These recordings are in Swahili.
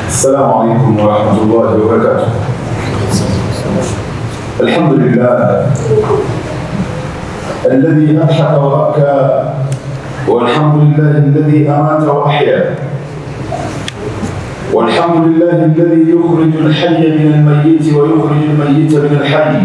السلام عليكم ورحمة الله وبركاته الحمد لله الذي أضحك وأبكى والحمد لله الذي أمات وأحيا والحمد لله الذي يخرج الحي من الميت ويخرج الميت من الحي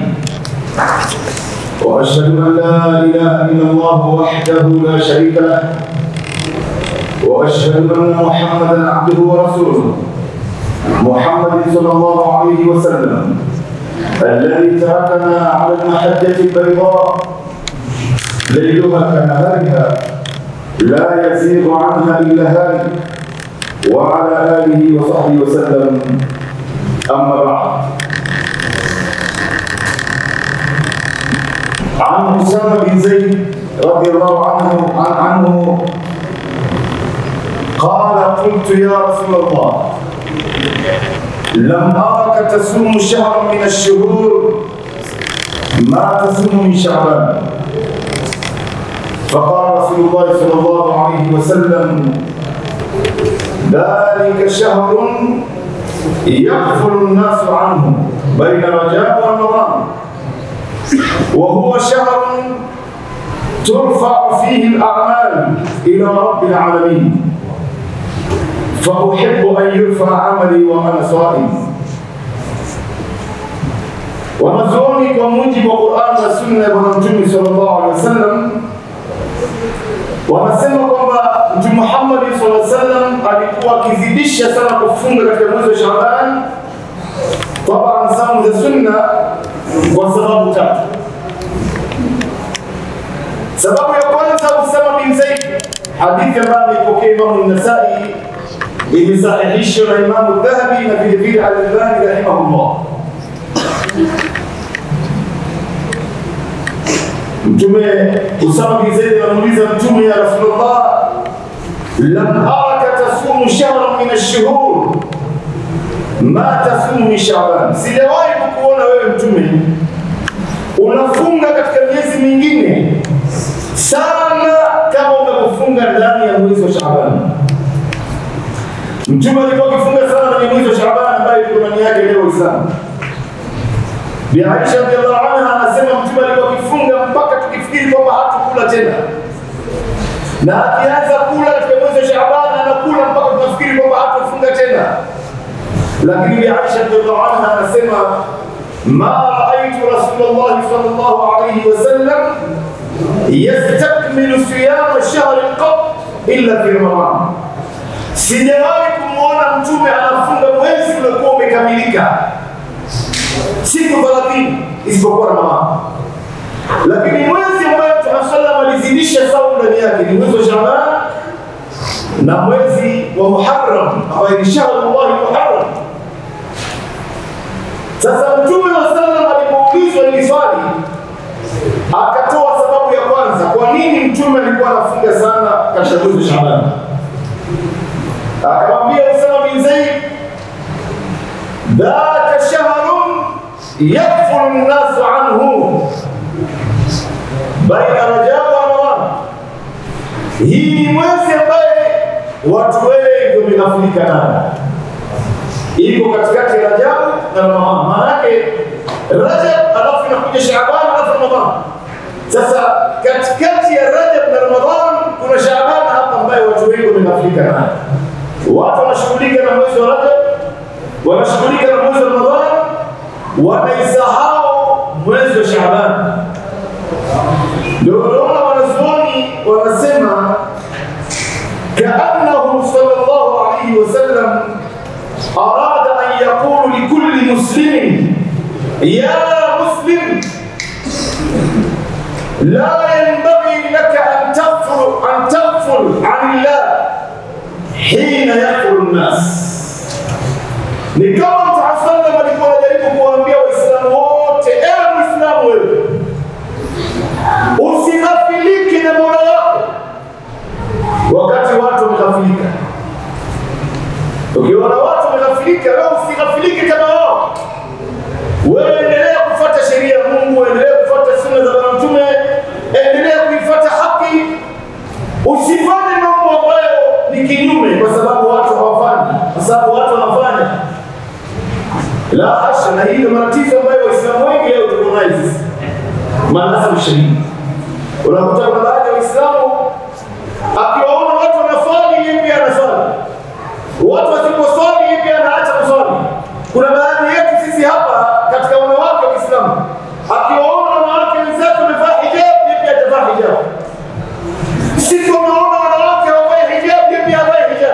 وأشهد أن لا إله إلا الله وحده لا شريك له وأشهد أن محمدا عبده ورسوله محمد صلى الله عليه وسلم الذي تركنا على المحجة البيضاء ليلها كنهارها لا يزيغ عنها إلا هالك وعلى آله وصحبه وسلم أما بعد عن أسامة بن زيد رضي الله عنه عن عنه قال قلت يا رسول الله لم أرك تصوم شهرا من الشهور ما تصوم من شعبان فقال رسول الله صلى الله عليه وسلم ذلك شهر يغفل الناس عنه بين رجاء ورمضان وهو شهر ترفع فيه الأعمال إلى رب العالمين فأحب أن يرفع عملي وأنا صائم wanazuoni kwa mujibu wa Qur'an na sunna ya Bwana Mtume sallallahu alaihi wasallam wanasema kwamba Mtume Muhammad sallallahu alaihi wasallam alikuwa akizidisha sana kufunga katika mwezi wa Shaaban, taban saumu za sunna, kwa sababu tatu. Sababu ya kwanza, Usama bin Zaid, hadithi ambayo ameipokea Imamu Nasai imesahihishwa na Imamu Dhahabi na vile vile Al-Albani rahimahullah. Mtume Usama bin Zaid anamuuliza Mtume, ya Rasulullah, lam araka tasumu shahran min ash-shuhur ma tasumu min Shaaban, sijawahi kukuona wewe Mtume unafunga katika miezi mingine sana kama unapofunga ndani ya mwezi wa Shaaban. Mtume alikuwa akifunga sana kwenye mwezi wa Shaaban ambayo iko ndani yake leo Uislamu. Bi Aisha radhiallahu anha anasema Mtume alikuwa akifunga mpaka tukifikiri kwamba hatukula tena, na akianza kula katika mwezi wa Shaaban anakula mpaka tunafikiri kwamba hatafunga tena. Lakini Bi Aisha radhiallahu anha anasema ma raaitu Rasulullah sallallahu alayhi wasallam yastakmilu siyama shahri qat illa fi Ramadan, sijawahi kumwona Mtume anafunga mwezi uliokuwa umekamilika siku 30 isipokuwa Ramadhani. Lakini mwezi ambayo Mtume sallam alizidisha saumu ndani yake ni mwezi wa Shaaban na mwezi wa Muharram ambayo ni shahrullahi Muharram. Sasa Mtume wa sallam alipoulizwa hili swali akatoa sababu ya kwanza, kwa nini Mtume alikuwa anafunga sana katika mwezi wa Shaaban. Akamwambia Usama bin Zaid, dhaka shahrun yakfulu nnasu anhu baina rajaa wa ramadhan, hii ni mwezi ambaye watu wengi wameghafilika nayo, iko katikati ya Rajabu na Ramadhan. Maana yake Rajab alafu inakuja Shaaban alafu Ramadhan. Sasa katikati ya Rajab na Ramadhan kuna Shaaban hapa ambayo watu wengi wameghafilika nayo. Watu wanashughulika na mwezi wa Rajab, wanashughulika na mwezi wa Ramadhan, wanaisahau mwezi wa Shaaban. Ndio unaona wanazuoni wanasema kaannahu sallallahu alayhi wasallam arada an yaqulu likulli muslimin ya muslim la yanbaghi laka an taghfur an taghfur an Allah hina yaqulu an-nas ni kama Mtume sallam alikuwa anajaribu kuwaambia Waislamu wote, ewe Muislamu wewe, usighafilike na Mola wako wakati watu wameghafilika. Ukiona watu wameghafilika, wewe usighafilike kama wao. Wewe endelea kufuata sheria ya Mungu, endelea kufuata sunna za Bwana Mtume, endelea kuifuata haki, usifanye mambo ambayo ni kinyume, kwa sababu watu hawafanyi, kwa sababu sababu watu wanafanya. La hasha, na hii ndio matatizo ambayo Waislamu wengi leo tuko nayo sisi, maanasa mshiriki. Unakuta kuna baadhi ya Waislamu akiwaona watu wanaswali, yeye pia anaswali, watu wasiposwali, yeye pia anaacha kuswali. Kuna baadhi yetu sisi hapa katika wanawake wa Kiislamu, akiwaona wanawake wenzake wamevaa hijab, yeye pia atavaa hijab. Sisi tunaona wanawake hawavai hijab, yeye pia havai hijab.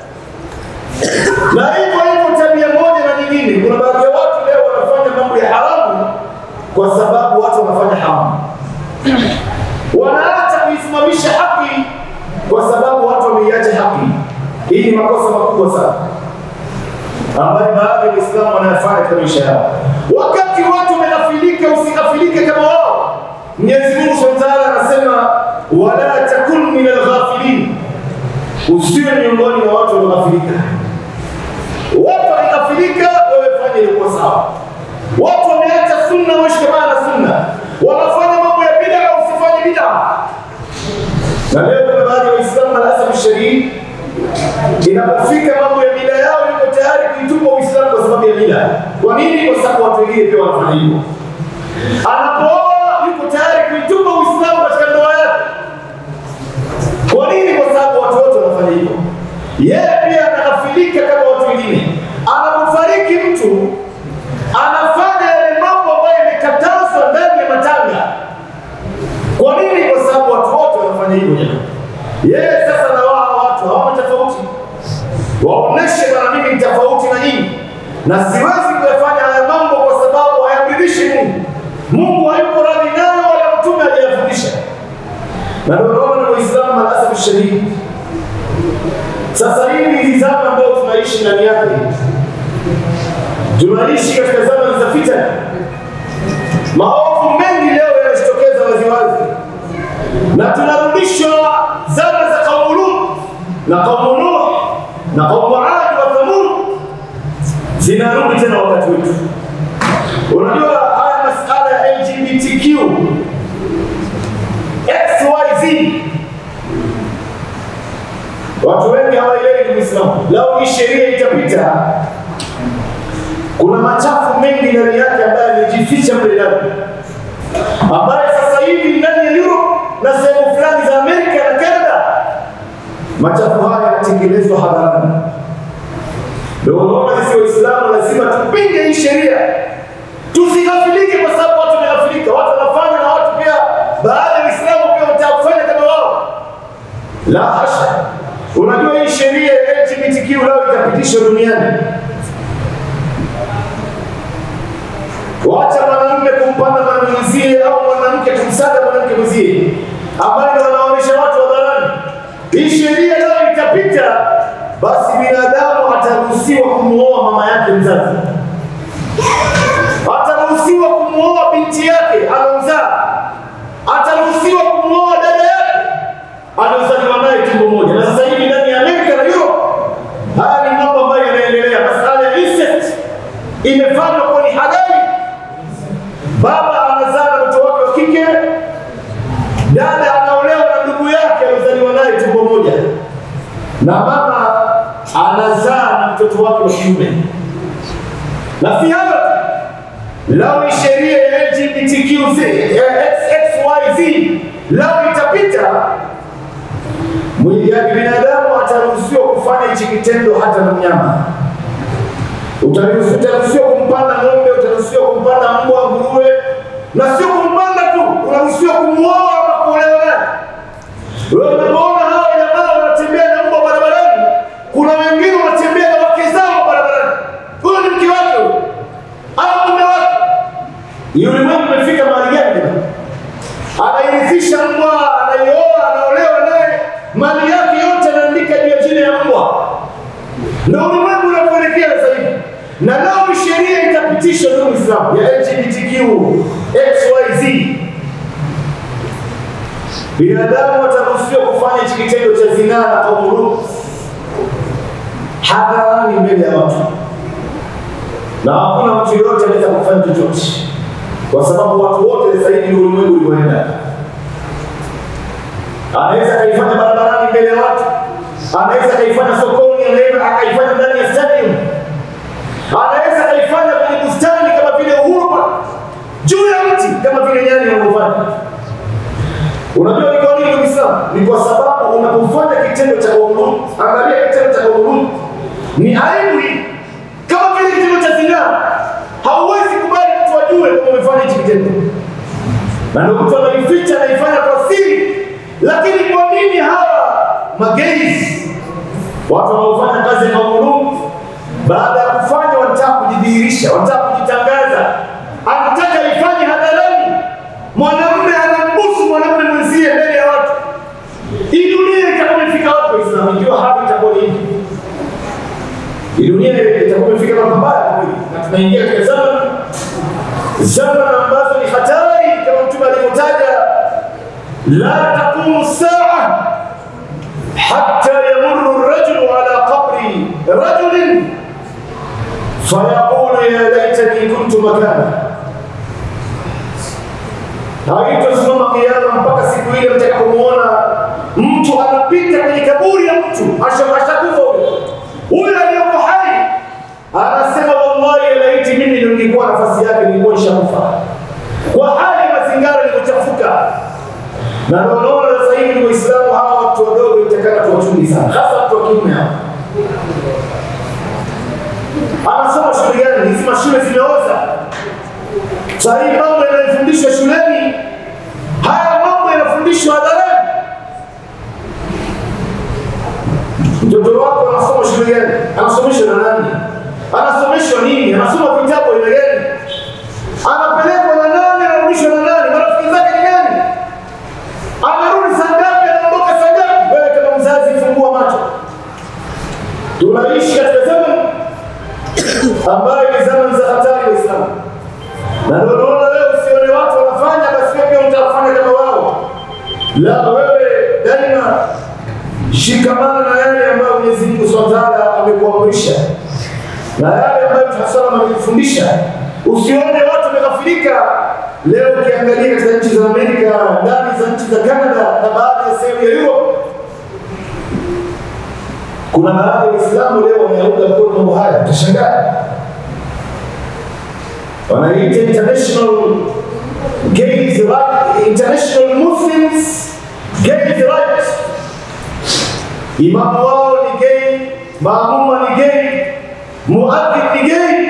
Na hivyo hivyo tabia moja na nyingine. Kuna baadhi ya watu leo wanafanya mambo ya haramu kwa sababu watu wanafanya haramu, wanaacha kuisimamisha haki kwa sababu watu wameiacha haki. Hii ni makosa makubwa sana ambayo baadhi ya Waislamu wanayafanya katika maisha yao. Wakati watu wamenafilika, usikafilike kama wao. Mwenyezi Mungu Subhanahu wa Ta'ala anasema wala takun min alghafilin, usiwe miongoni mwa watu walioghafilika. Watu wakighafilika, wewe fanya ilikuwa sawa. Watu wameacha sunna, wewe shikamana na sunna. Wanafanya mambo ya bid'a, usifanye bid'a. Na leo kuna baadhi ya Waislamu hasa msharii inapofika mambo ya bid'a yao yuko tayari kuitupa Uislamu kwa sababu ya bid'a. Kwa nini? Kwa sababu watu wengine pia wanafanya hivyo. Anapooa yuko tayari kuitupa Uislamu katika ndoa yake. Kwa nini? Kwa sababu watu wote wanafanya hivyo. Yeye pia anaghafilika kama watu wengine. Anapofariki mtu anafanya yale mambo ambayo yamekatazwa ndani ya matanga. Kwa nini? Kwa sababu watu wote wanafanya hivyo jamani. Yeye sasa na wao watu hawana tofauti, waoneshe bwana, mimi ni tofauti na nyinyi, na siwezi kuyafanya haya mambo kwa sababu hayamridhishi Mungu. Mungu hayuko radhi nayo, wala mtume hajayafundisha. Na ndio unaona ni Waislamu malasafu shadidi. Sasa hivi hizi zama ambayo tunaishi ndani yake, tunaishi katika zama za fitna. Maovu mengi leo yanajitokeza waziwazi, na tunarudishwa zama za kaumu Lut na kaumu Nuh na kaumu Adi wa Thamud, zinarudi tena wakati wetu. Unajua haya masala ya LGBTQ XYZ Watu wengi hawaelewi ni Muislamu. Lau hii sheria itapita, kuna machafu mengi ndani yake ambayo yamejificha mle ndani, ambayo sasa hivi ndani ya Europe na sehemu fulani za Amerika na Canada, machafu haya yanatekelezwa hadharani. Ndio unaona sisi Waislamu lazima tupinge hii sheria, tusighafilike, kwa sababu watu wameghafilika, watu wanafanya na watu pia, baadhi ya Waislamu pia wanataka kufanya kama wao. La hasha! Unajua hii sheria ya LGBTQ leo itapitishwa duniani, wacha mwanamume kumpanda mwanamwenzie au mwanamke kumsada mwanamke mwenzie, ambayo ndio wanaonyesha watu hadharani. Hii sheria leo itapita, basi binadamu ataruhusiwa kumwoa mama yake mzazi, ataruhusiwa kumwoa binti yake alomzaa, ataruhusiwa kumwoa dada yake aliozaliwa naye tumbo moja. Na sasa hivi ndani ya Amerika na Europe, haya ni mambo ambayo yanaendelea. Masala ya incest imefanywa kuwa ni halali. Baba anazaa na mtoto wake wa kike, dada anaolewa na ndugu yake aliozaliwa naye tumbo moja, na mama anazaa na mtoto wake wa kiume. Na si hayo tu, lau ni sheria ya LGBTQ XYZ lau itapita mwili yake binadamu ataruhusiwa kufanya hichi kitendo hata na mnyama. Utaruhusiwa kumpanda ng'ombe, utaruhusiwa kumpanda mbwa, nguruwe, na sio kumpanda tu, unaruhusiwa kumwoa ama kuolewa naye. Wewe unapoona hao jamaa wanatembea na mbwa barabarani, kuna wengine wanatembea na wake zao barabarani. Huyo ni mke wake huyo au mume wake. Ni ulimwengu umefika mahali gani jamani? Anairithisha mbwa, anaioa, anaolewa naye mali yake yote anaandika juu ya jina ya mbwa. Ndio ulimwengu unapoelekea sasa hivi, na leo sheria itapitishwa ndio Uislamu ya LGBTQ XYZ, binadamu wataruhusiwa kufanya hichi kitendo cha zinaa na kaumu hadharani mbele ya watu, na hakuna mtu yoyote anaweza kufanya chochote, kwa sababu watu wote sasa hivi ndio ulimwengu ulivyoenda anaweza kaifanya barabarani mbele ya watu, anaweza kaifanya sokoni, sokoni, anaweza akaifanya ndani ya stadium, anaweza akaifanya kwenye bustani kama vile Uhuru Park, juu ya mti kama vile nyani wanavyofanya. Unajua ni kwa nini ndugu Islam? Ni kwa sababu unapofanya kitendo cha kuabudu, angalia kitendo cha kuabudu ni aibu hii, kama vile kitendo cha zinaa. Hauwezi kubali mtu ajue kama umefanya hichi kitendo, na ndio mtu anaificha, anaifanya kwa siri. Lakini kwa nini hawa mageiz, watu wanaofanya kazi ya kuabudu, baada ya kufanya wanataka kujidhihirisha, wanataka kujitangaza, anataka ifanye hadharani mwanamume anambusu mwanamume mwenzie mbele ya watu. Hii dunia itakuwa imefika wapi Waislamu ikiwa hali itakuwa hivi? Hii dunia itakuwa imefika mapambano kweli, na tunaingia katika zama zama ambazo ni hatari, kama Mtume alivyotaja, la taqumu saa hatta yamurru rajulu ala qabri rajulin fayaqulu ya laitani kuntu makana haitosimama kiama mpaka siku ile mtakapomuona mtu anapita kwenye kaburi ya mtu ashakufa huyo huyo aliyoko hai anasema wallahi laiti mimi ndio ningekuwa nafasi yake nilikuwa nishakufa kwa hali ya mazingara ilivyochafuka na ndio unaona sasa hivi ni waislamu hawa watu wadogo itakana tuwachungi sana hasa watu wa kiume hawa anasoma shule gani hizi mashule zimeoza sasa hii mambo yanayofundishwa shuleni, haya mambo yanafundishwa hadharani. Mtoto wako anasoma shule gani? Anasomeshwa na nani? Anasomeshwa nini? Anasoma vitabu aina gani? Anapelekwa na nani? Anarudishwa na nani? Marafiki zake ni nani? Anarudi saa ngapi? Anaondoka saa ngapi? Wewe kama mzazi, fungua macho. Tunaishi katika zama ambayo ni zama za hatari, Waislamu na ndio unaona leo usione watu wanafanya basi wewe pia utafanya kama wao. La, wewe daima shikamana na yale ambayo Mwenyezi Mungu Subhanahu wa Ta'ala amekuamrisha na yale ambayo Mtume sallallahu amekufundisha. Usione watu wameghafilika leo. Ukiangalia katika nchi za Amerika, ndani za nchi za Canada na baadhi ya sehemu ya Europe, kuna baadhi ya Waislamu leo wanayaunga mkono mambo haya, utashangaa wanaita international gays right, international Muslims gays right. Imamu wao ni gay, maamuma ni gay, muadhin ni gay.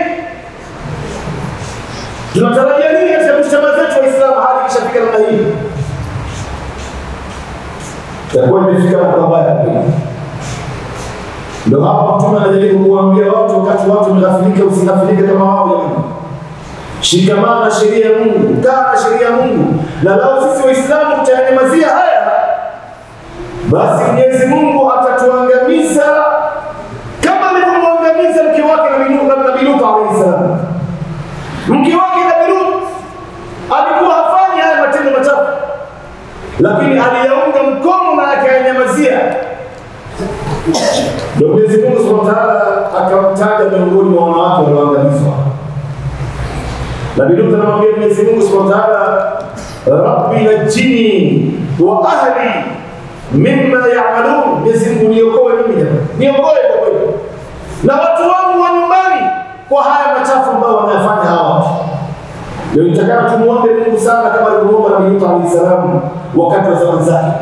Tunatarajia nini katika mshtama zetu Waislamu hali ikishafika namna hii? Itakuwa imefika mabaya kweli. Ndio hapa Mtume anajaribu kuwaambia watu, wakati watu wameghafilika, usighafilike kama wao jamani. Shikamana na sheria ya Mungu, kaa na sheria ya Mungu. Na lau sisi Waislamu tutayanyamazia haya, basi Mwenyezi Mungu atatuangamiza kama alivyomwangamiza mke wake Nabii Lut alayhi salam. Mke wake Nabii Lut alikuwa hafanyi haya matendo machafu, lakini aliyaunga mkono na akayanyamazia. Ndio Mwenyezi Mungu Subhanahu wa Ta'ala akamtaja miongoni mwa wanawake walioangamizwa. Nabii Lut anamwambia Mwenyezi Mungu Subhanahu wa Ta'ala, rabbi najini wa ahli mimma ya'malun, Mwenyezi Mungu niokoe mimi jamani, niokoe kwa kweli na watu wangu wa nyumbani kwa haya machafu ambayo wanayafanya hawa watu. Ndio nitakana tumuombe Mungu sana kama alivyoomba Nabii Lut alayhi salam wakati wa zama zake.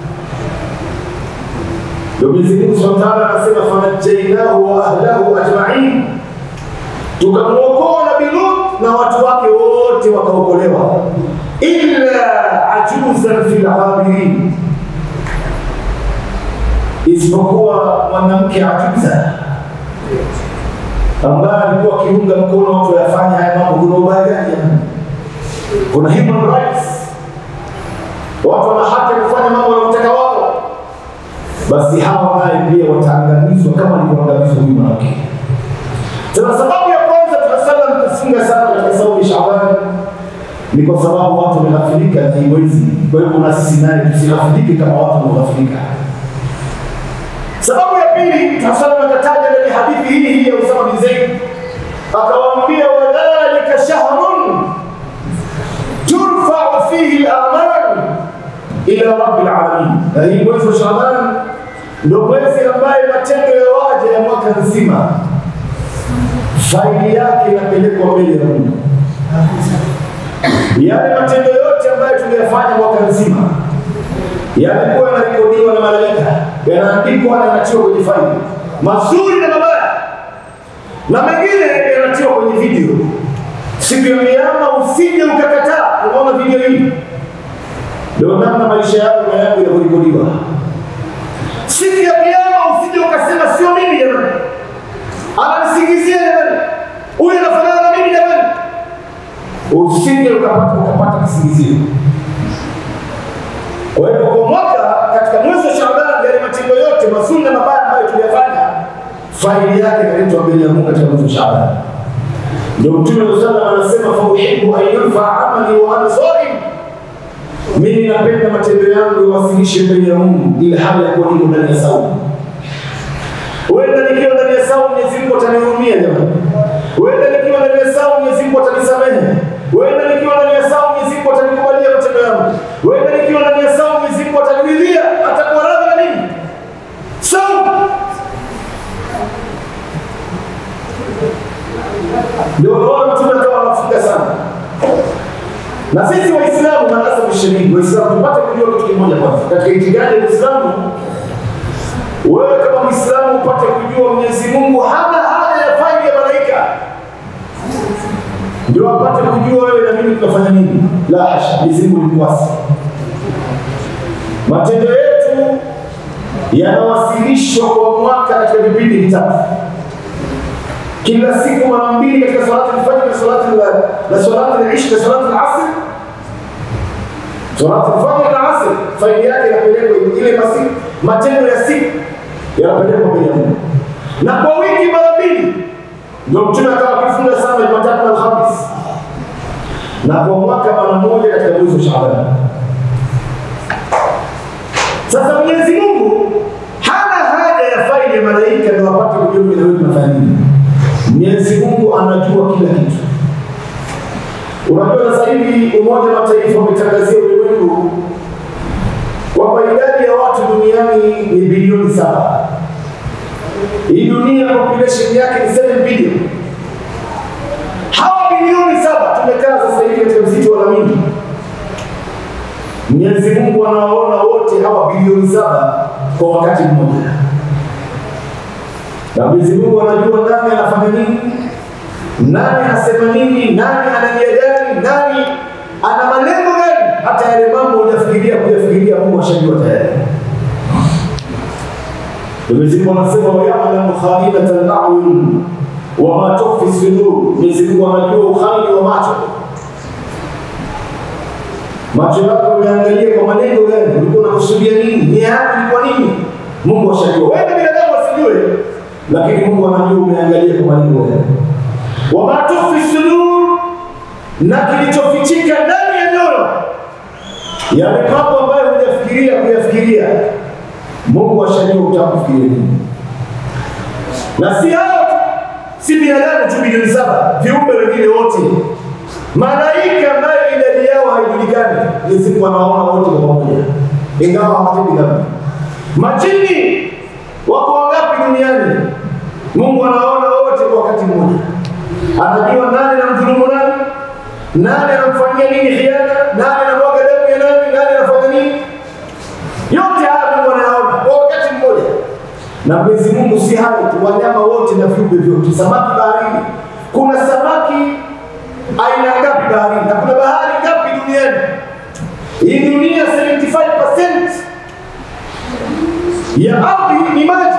Ndio Mwenyezi Mungu Subhanahu wa Ta'ala anasema fanajjainahu wa ahlahu ajma'in, tukamwokoa Nabii Lut na watu wake wote wakaokolewa, illa ajuzan fil ghabirin, isipokuwa mwanamke ajuza ambaye alikuwa akiunga mkono watu wayafanya haya mambo. Kuna ubaya gani jamani? Kuna human rights, watu wana haki ya kufanya mambo wanaotaka wao, basi hawa naye pia wataangamizwa kama alivyoangamizwa huyu mwanamke. Sasa sababu ya kwanza tunasalam kufunga sana katika saumu ya Shaaban ni kwa sababu watu wameghafilika na hii mwezi. Kwa hivyo na sisi naye tusighafilike kama watu wameghafilika. Sababu ya pili tunasalam akataja ndani ya hadithi hii hii ya Usama bin Zaid, akawaambia wadhalika shahrun turfau fihi al-a'mal ila rabbil alamin, na hii mwezi wa Shaaban ndio mwezi ambaye matendo ya waja ya mwaka nzima faili yake inapelekwa mbele ya Mungu. Yale matendo yote ambayo tuliyafanya mwaka nzima yalikuwa yanarekodiwa na malaika, yanaandikwa na yanatiwa kwenye faili, mazuri na mabaya, na mengine yanatiwa kwenye video. Siku ya Kiyama usije ukakataa unaona video hii, ndio namna maisha yako na yangu yanavyorekodiwa. Siku ya Kiyama usije ukasema sio mimi jamani, ananisingizia jamani, huyu anafanana na mimi jamani, usije ukapata ukapata kisingizio. Kwa hivyo kwa mwaka katika mwezi wa Shaaban, yale matendo yote mazuri na mabaya ambayo tuliyafanya, faili yake inaletwa mbele ya Mungu katika mwezi wa Shaaban. Ndio Mtume sallallahu alaihi anasema, fa uhibbu an yurfa amali wa ana saim, mimi napenda matendo yangu yawasilishe mbele ya Mungu ili hali ya kuwa niko ndani ya saumu. Huenda nikiwa ndani ya saumu Mwenyezi Mungu atanihurumia jamani. Huenda nikiwa ndani ya saumu Mwenyezi Mungu atanisamehe. Huenda nikiwa ndani ya saumu Mwenyezi Mungu atanikubalia matendo yangu. Huenda nikiwa ndani ya saumu Mwenyezi Mungu ataniridhia, atakuwa radhi na mimi. Saumu ndio unaona mtume akawa anafunga sana. Na sisi Waislamu madarasa mshiriki Waislamu tupate kujua kitu kimoja kwanza. Katika itikadi ya Uislamu wewe kama Muislamu upate kujua Mwenyezi Mungu hana haja ya faili ya malaika ndio apate kujua wewe na mimi tunafanya nini. La hasha, Mwenyezi Mungu ni mwasi. Matendo yetu yanawasilishwa kwa mwaka katika vipindi vitatu kila siku mara mbili katika salati al-fajr na salati na salati al-isha na salati al-asr. Salati al-fajr na asr, faili yake inapelekwa ile masiku, matendo ya siku yanapelekwa mbele ya Mungu, na kwa wiki mara mbili. Ndio mtume akawa akifunga sana Jumatatu na Alhamis, na kwa mwaka mara moja katika mwezi wa Shaaban. Sasa Mwenyezi Mungu hana haja ya faili ya malaika ndio apate kujua mimi na wewe tunafanya nini. Mwenyezi Mungu anajua kila kitu. Unajua sasa hivi Umoja wa Mataifa umetangazia ulimwengu kwamba idadi ya watu duniani ni bilioni saba. Hii dunia population yake ni 7 bilioni. Hawa bilioni saba tumekaa sasa hivi katika msitu wa Lamini. Mwenyezi Mungu anawaona wote hawa bilioni saba kwa wakati mmoja na Mwenyezi Mungu anajua nani anafanya nini, nani anasema nini, nani ana nia gani, nani ana malengo gani. Hata yale mambo hujafikiria kuyafikiria, Mungu ashajua tayari. Mwenyezi Mungu anasema wayalamu khainata al-a'yun wa ma tukhfi sudur. Mwenyezi Mungu anajua uhaini wa macho. Macho yako umeangalia kwa malengo gani? Ulikuwa unakusudia nini? Nia yako ilikuwa nini? Mungu ashajua. Wewe binadamu asijue lakini Mungu anajua umeangalia kwa malengo gani. Wama tukhfi sudur, na kilichofichika ndani ya nyoyo, yale mambo ambayo hujafikiria kuyafikiria, Mungu ashajua utakufikiria nini. Na si hao tu, si binadamu tu bilioni saba, viumbe wengine wote, malaika ambayo idadi yao haijulikani, Mwenyezi Mungu anawaona wote kwa pamoja, ingawa hawatendi dhambi. Majini wako wangapi duniani? Mungu anaona wote kwa wakati mmoja, anajua nani anamdhulumu nani, nani anamfanyia nini khiana, nani anamwaga damu ya nani, nani anafanya nini. Yote haya Mungu anayaona kwa wakati mmoja. Na Mwenyezi Mungu si hayo tu, wanyama wote na viumbe vyote, samaki baharini. Kuna samaki aina ngapi baharini na kuna bahari ngapi duniani? Hii dunia 75% ya ardhi ni maji,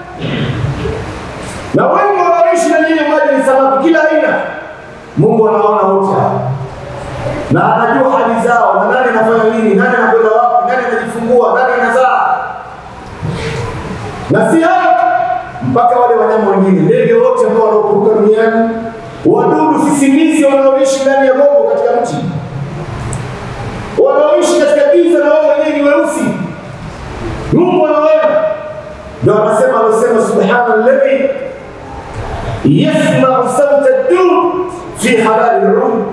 na wengi wanaoishi na nyinyi maji ni samaki kila aina. Mungu anaona wote hapa na anajua hali zao, na nani anafanya nini, nani anakwenda wapi, nani anajifungua, nani anazaa. Na si hayo mpaka wale wanyama wengine, ndege wote ambao wanaokuruka duniani, wadudu sisimizi wanaoishi ndani ya gogo katika mti, wanaoishi katika giza na wao wenyewe ni weusi Mungu anaona, ndio anasema anasema, subhana alladhi yasmau sauta dur fi halali lud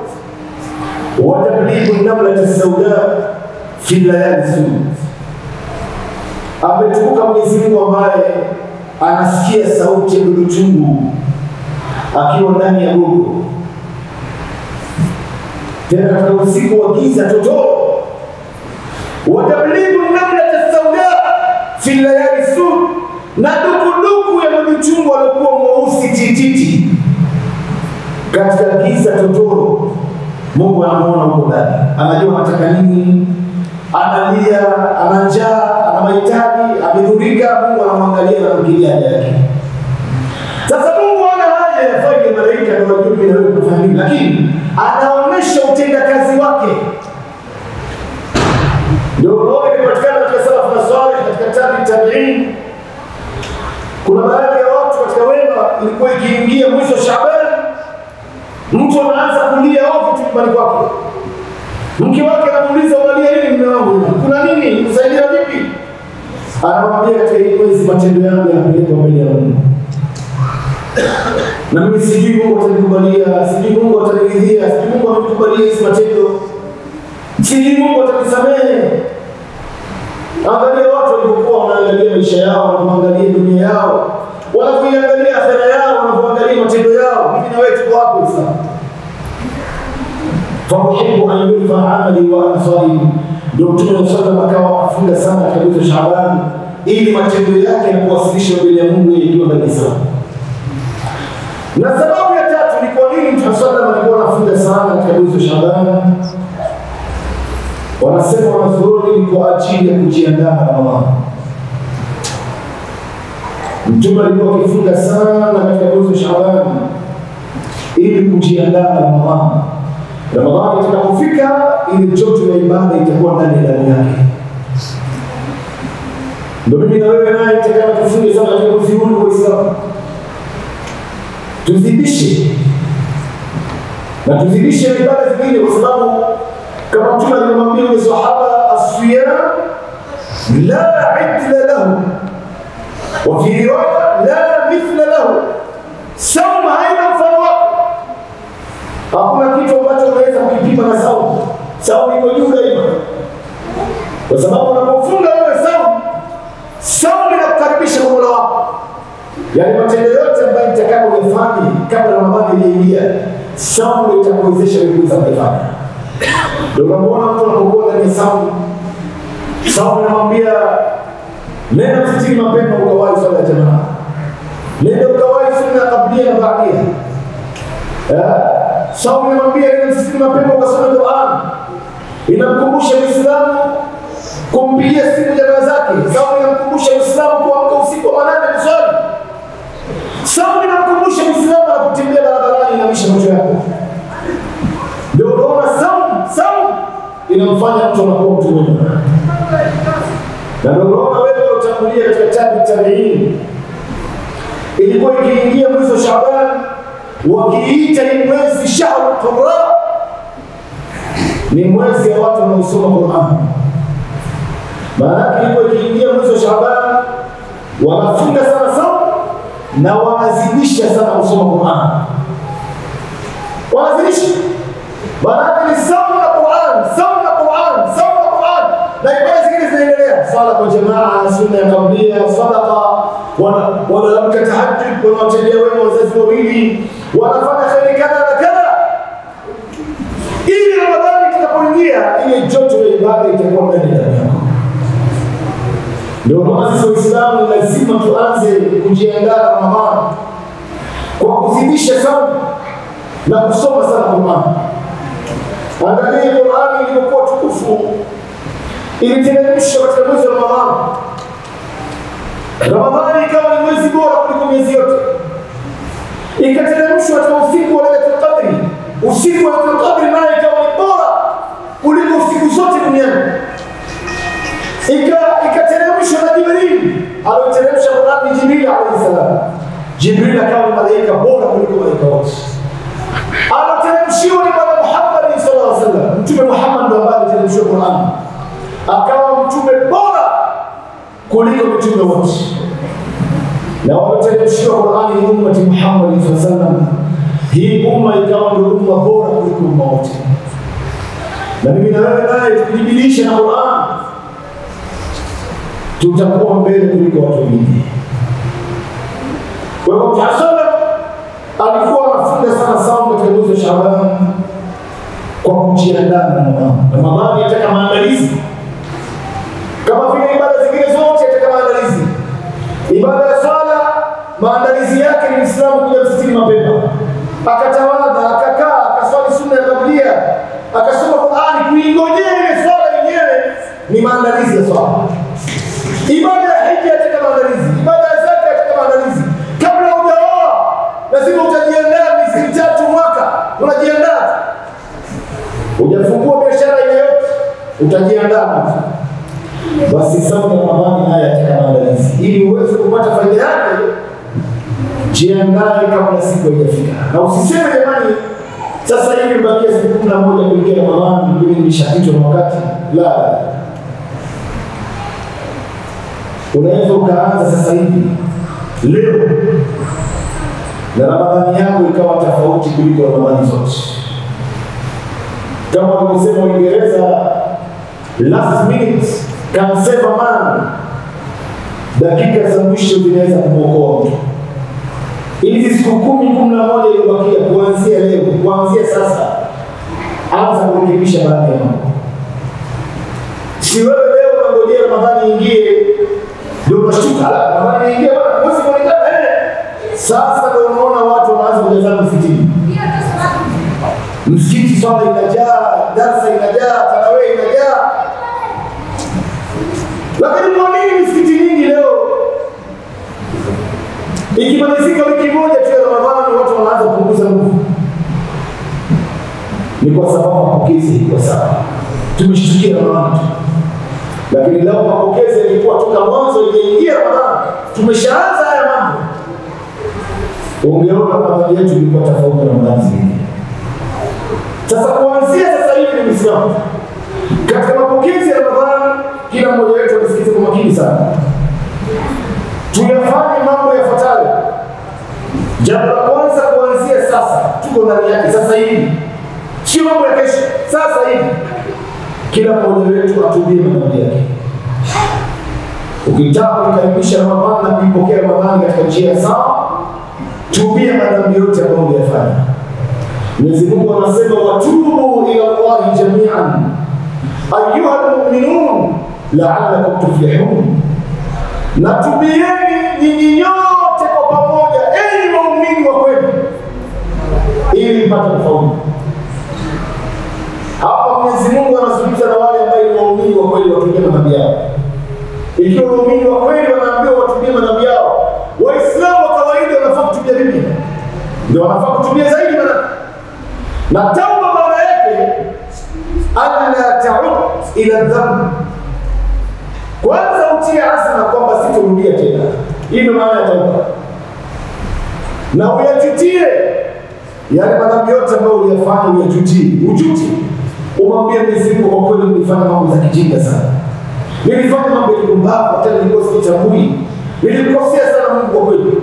wa tabligu namlati sauda fi layali sud. ametukuka Mwenyezi Mungu ambaye anasikia sauti ya dudu chungu akiwa ndani ya gogo, tena katika usiku wa giza totoro, watabligu namlata sauda fi layali sud, na dukuduku ya dudu chungu aliokuwa mweusi tititi katika giza totoro. Mungu anamuona huko ndani, anajua anataka nini, analia, ana njaa, ana mahitaji, amedhurika. Mungu anamwangalia na kumkilia haja yake. Sasa Mungu ana haja ya faili malaika ndio wajue mimi na wewe tunafanya nini, lakini anaonyesha utendakazi wake. Ndio unaona imepatikana katika salafu na salih, katika tabi tabiin. Kuna baadhi ya watu katika wema, ilikuwa ikiingia mwisho Shaaban, mtu anaanza kulia ovyo tu nyumbani kwake. Mke wake anamuuliza unalia nini mume wangu? Kuna nini? Kusaidia vipi? Anamwambia katika hii mwezi matendo yangu yanapelekwa mbele ya Mungu na mimi sijui Mungu atanikubalia, sijui Mungu ataniridhia, sijui Mungu amenikubalia hizi matendo, sijui Mungu atanisamehe. Angalia watu walivyokuwa wanaangalia maisha yao, wanavyoangalia dunia yao, wanavyoiangalia akhera yao, wanavyoangalia matendo yao. Mimi na wewe tuko hapo sasa. Fauhibu an yurfa amali wa ana saim, ndio Mtume sallam akawa afunga sana katika mwezi wa Shaaban ili matendo yake yakuwasilishwa mbele ya Mungu ikiwa ndani sana na sababu ya tatu ni kwa nini Mtume sallam alikuwa anafunga sana katika mwezi wa Shaaban. Wanasema wanazuoni ni kwa ajili ya kujiandaa na Ramadhani. Mtume alikuwa akifunga sana katika mwezi wa Shaaban ili kujiandaa na Ramadhani. Ramadhani itakapofika, ile joto ya ibada itakuwa ndani ya damu yake. Ndio mimi na wewe naye itakana tufunge sana katika mwezi huu wa Uislamu tuzidishe na tuzidishe ibada zingine, kwa sababu kama Mtume alimwambia yule sahaba, asiyam la idla lahu wa fi riwaya la mithla lahu, saumu haina mfano wake. Hakuna kitu ambacho unaweza kukipima na saumu. Saumu iko juu daima, kwa sababu unapofunga wewe saumu, saumu inakukaribisha kwa Mola wako yaani matendo yote ambayo nitakayofanya kabla Ramadhani ijaingia, saumu itakuwezesha wewe kuweza kufanya. Ndio unamuona mtu anapokuwa ndani ya saumu, saumu inamwambia nenda msikitini mapema ukawahi swala ya jamaa, nenda ukawahi sunna ya kablia na baadia. Saumu inamwambia nenda msikitini mapema ukasome Qur'an, inamkumbusha Muislamu kumpigia simu jamaa zake. Saumu inamkumbusha Muislamu kuamka usiku wa manane kuswali Saumu inamkumbusha Muislamu anapotembea barabarani inamisha macho yako. Ndio unaona saumu, saumu inamfanya mtu anakuwa mtu mwema. Na ndio unaona wewe utangulia katika tabi tabiini, ilikuwa ikiingia mwezi wa Shaaban wakiita ni mwezi shahru qurra, ni mwezi wa watu wanaosoma Qur'an. Maana yake ilikuwa ikiingia mwezi wa Shaaban wanafunga sana saumu na wanazidisha sana kusoma Qur'an, wanazidisha. Maana ni saumu na Qur'an, saumu na Qur'an, saumu na Qur'an, na ibada zingine zinaendelea, swala kwa jamaa, sunna ya kablia, sadaqa, wanaamka tahajjud, wanawatendea wema wazazi wawili, wanafanya kheri kadha na kadha, ili Ramadhani itakapoingia, ile joto ya ibada itakuwa ndani ya yako. Ndio maana sisi Waislamu lazima tuanze kujiandaa na Ramadhani kwa kuzidisha saumu na kusoma sana Qur'an. Angalia Qur'ani ilivyokuwa tukufu, iliteremshwa katika mwezi wa Ramadhani. Ramadhani ikawa ni mwezi bora kuliko miezi yote, ikateremshwa katika usiku wa Lailatul Qadri. Usiku wa Lailatul Qadri naye ikawa ni bora kuliko usiku zote duniani ikateremshwa na Jibril alioteremsha Qur'an ni Jibril alayhi salam. Jibril akawa ni malaika bora kuliko malaika wote. Aloteremshiwa ni Bwana Muhammad sallallahu alaihi wasallam. Mtume Muhammad ndo ambaye aliteremshiwa Qur'an, akawa mtume bora kuliko mitume wote, na walioteremshiwa Qur'an ni ummati Muhammad sallallahu alaihi wasallam. Hii umma ikawa ndio umma bora kuliko umma wote, na mimi na wewe naye tukijibilisha na Qur'an tutakuwa mbele kuliko watu wengine. Kwa hiyo Mtume sallam alikuwa anafunga sana saumu katika mwezi wa Shaaban kwa kujiandaa na Ramadhani. Ramadhani yataka maandalizi kama vile ibada zingine zote yataka maandalizi. Ibada ya swala maandalizi yake ni Muislamu kuja msikitini mapema, akatawadha, akakaa, akaswali sunna ya kablia, akasoma Qur'ani, kuingojea ile swala yenyewe ni maandalizi ya swala. Ibada ya hija yataka maandalizi, ibada ya zaka yataka maandalizi. Kabla hujaoa lazima utajiandaa miezi mitatu, mwaka unajiandaa. Hujafungua biashara ile yote, utajiandaa kwanza. Basi saumu ya Ramadhani haya yataka maandalizi, ili uweze kupata faida yake. Jiandae kabla siku haijafika, na usiseme jamani, sasa hivi bakia siku kumi na moja kuingia Ramadhani, mimi nimeshapitwa na wakati. La, unaweza ukaanza sasa hivi leo na Ramadhani yako ikawa tofauti kuliko Ramadhani zote, kama walivyosema Uingereza, last minute can save a man, dakika za mwisho zinaweza kumwokoa mtu. Hizi siku kumi kumi na moja iliyobakia, kuanzia leo, kuanzia sasa, anza kurekebisha baadhi ya mambo. Si wewe leo unangojea Ramadhani ingie ndio unashtuka, "Ala, Ramadhani ingie bwana, mwezi kuonekana eh." Sasa ndio unaona watu wanaanza kujazana msikitini. Msikiti swala inajaa, darsa inajaa, tarawih inajaa. Lakini kwa nini misikiti mingi leo ikimalizika wiki moja tu ya Ramadhani watu wanaanza kupunguza nguvu? Ni kwa sababu mapokezi kwa sawa, tumeshtukia Ramadhani tu lakini leo mapokezi yalikuwa toka mwanzo iliingia Ramadhani, tumeshaanza haya mambo. Ungeona Ramadhani yetu ilikuwa tofauti na Ramadhani zingine. Sasa kuanzia sasa hivi ni Muislamu katika mapokezi ya Ramadhani, kila mmoja wetu anasikiza kwa makini sana, tuyafanye mambo yafuatayo. Jambo la kwanza, kuanzia sasa, tuko ndani yake sasa hivi, sio mambo ya kesho, sasa hivi kila mmoja wetu atubie madhambi yake. Ukitaka kuikaribisha Ramadhani na kuipokea Ramadhani katika njia sawa, tubia madhambi yote ambayo uliyafanya. Mwenyezi Mungu anasema watubu ila Allahi jamian ayuha lmuminun laalakum tuflihun, na tubieni nyinyi nyote kwa pamoja, enyi waumini wa kweli, ili mpate kufaulu. Hapa Mwenyezi Mungu anazungumza na wale ambao ni waumini wa kweli watubie madhambi yao. Ikiwa waumini wa kweli wanaambiwa watubie madhambi yao, Waislamu wa kawaida wanafaa kutubia vipi? Ndio wanafaa kutubia zaidi madhambi. Na tauba maana yake alla taud ila dhambi, kwanza utie azma kwamba sitorudia tena. Hii ndio maana ya tauba, na uyajutie yale madhambi yote ambayo uliyafanya, uyajutie, ujuti umwambie Mwenyezi Mungu, kwa kweli nilifanya mambo za kijinga sana, nilifanya mambo ya kipumbavu, hata nilikuwa sijitambui, nilimkosea sana Mungu kwa kweli.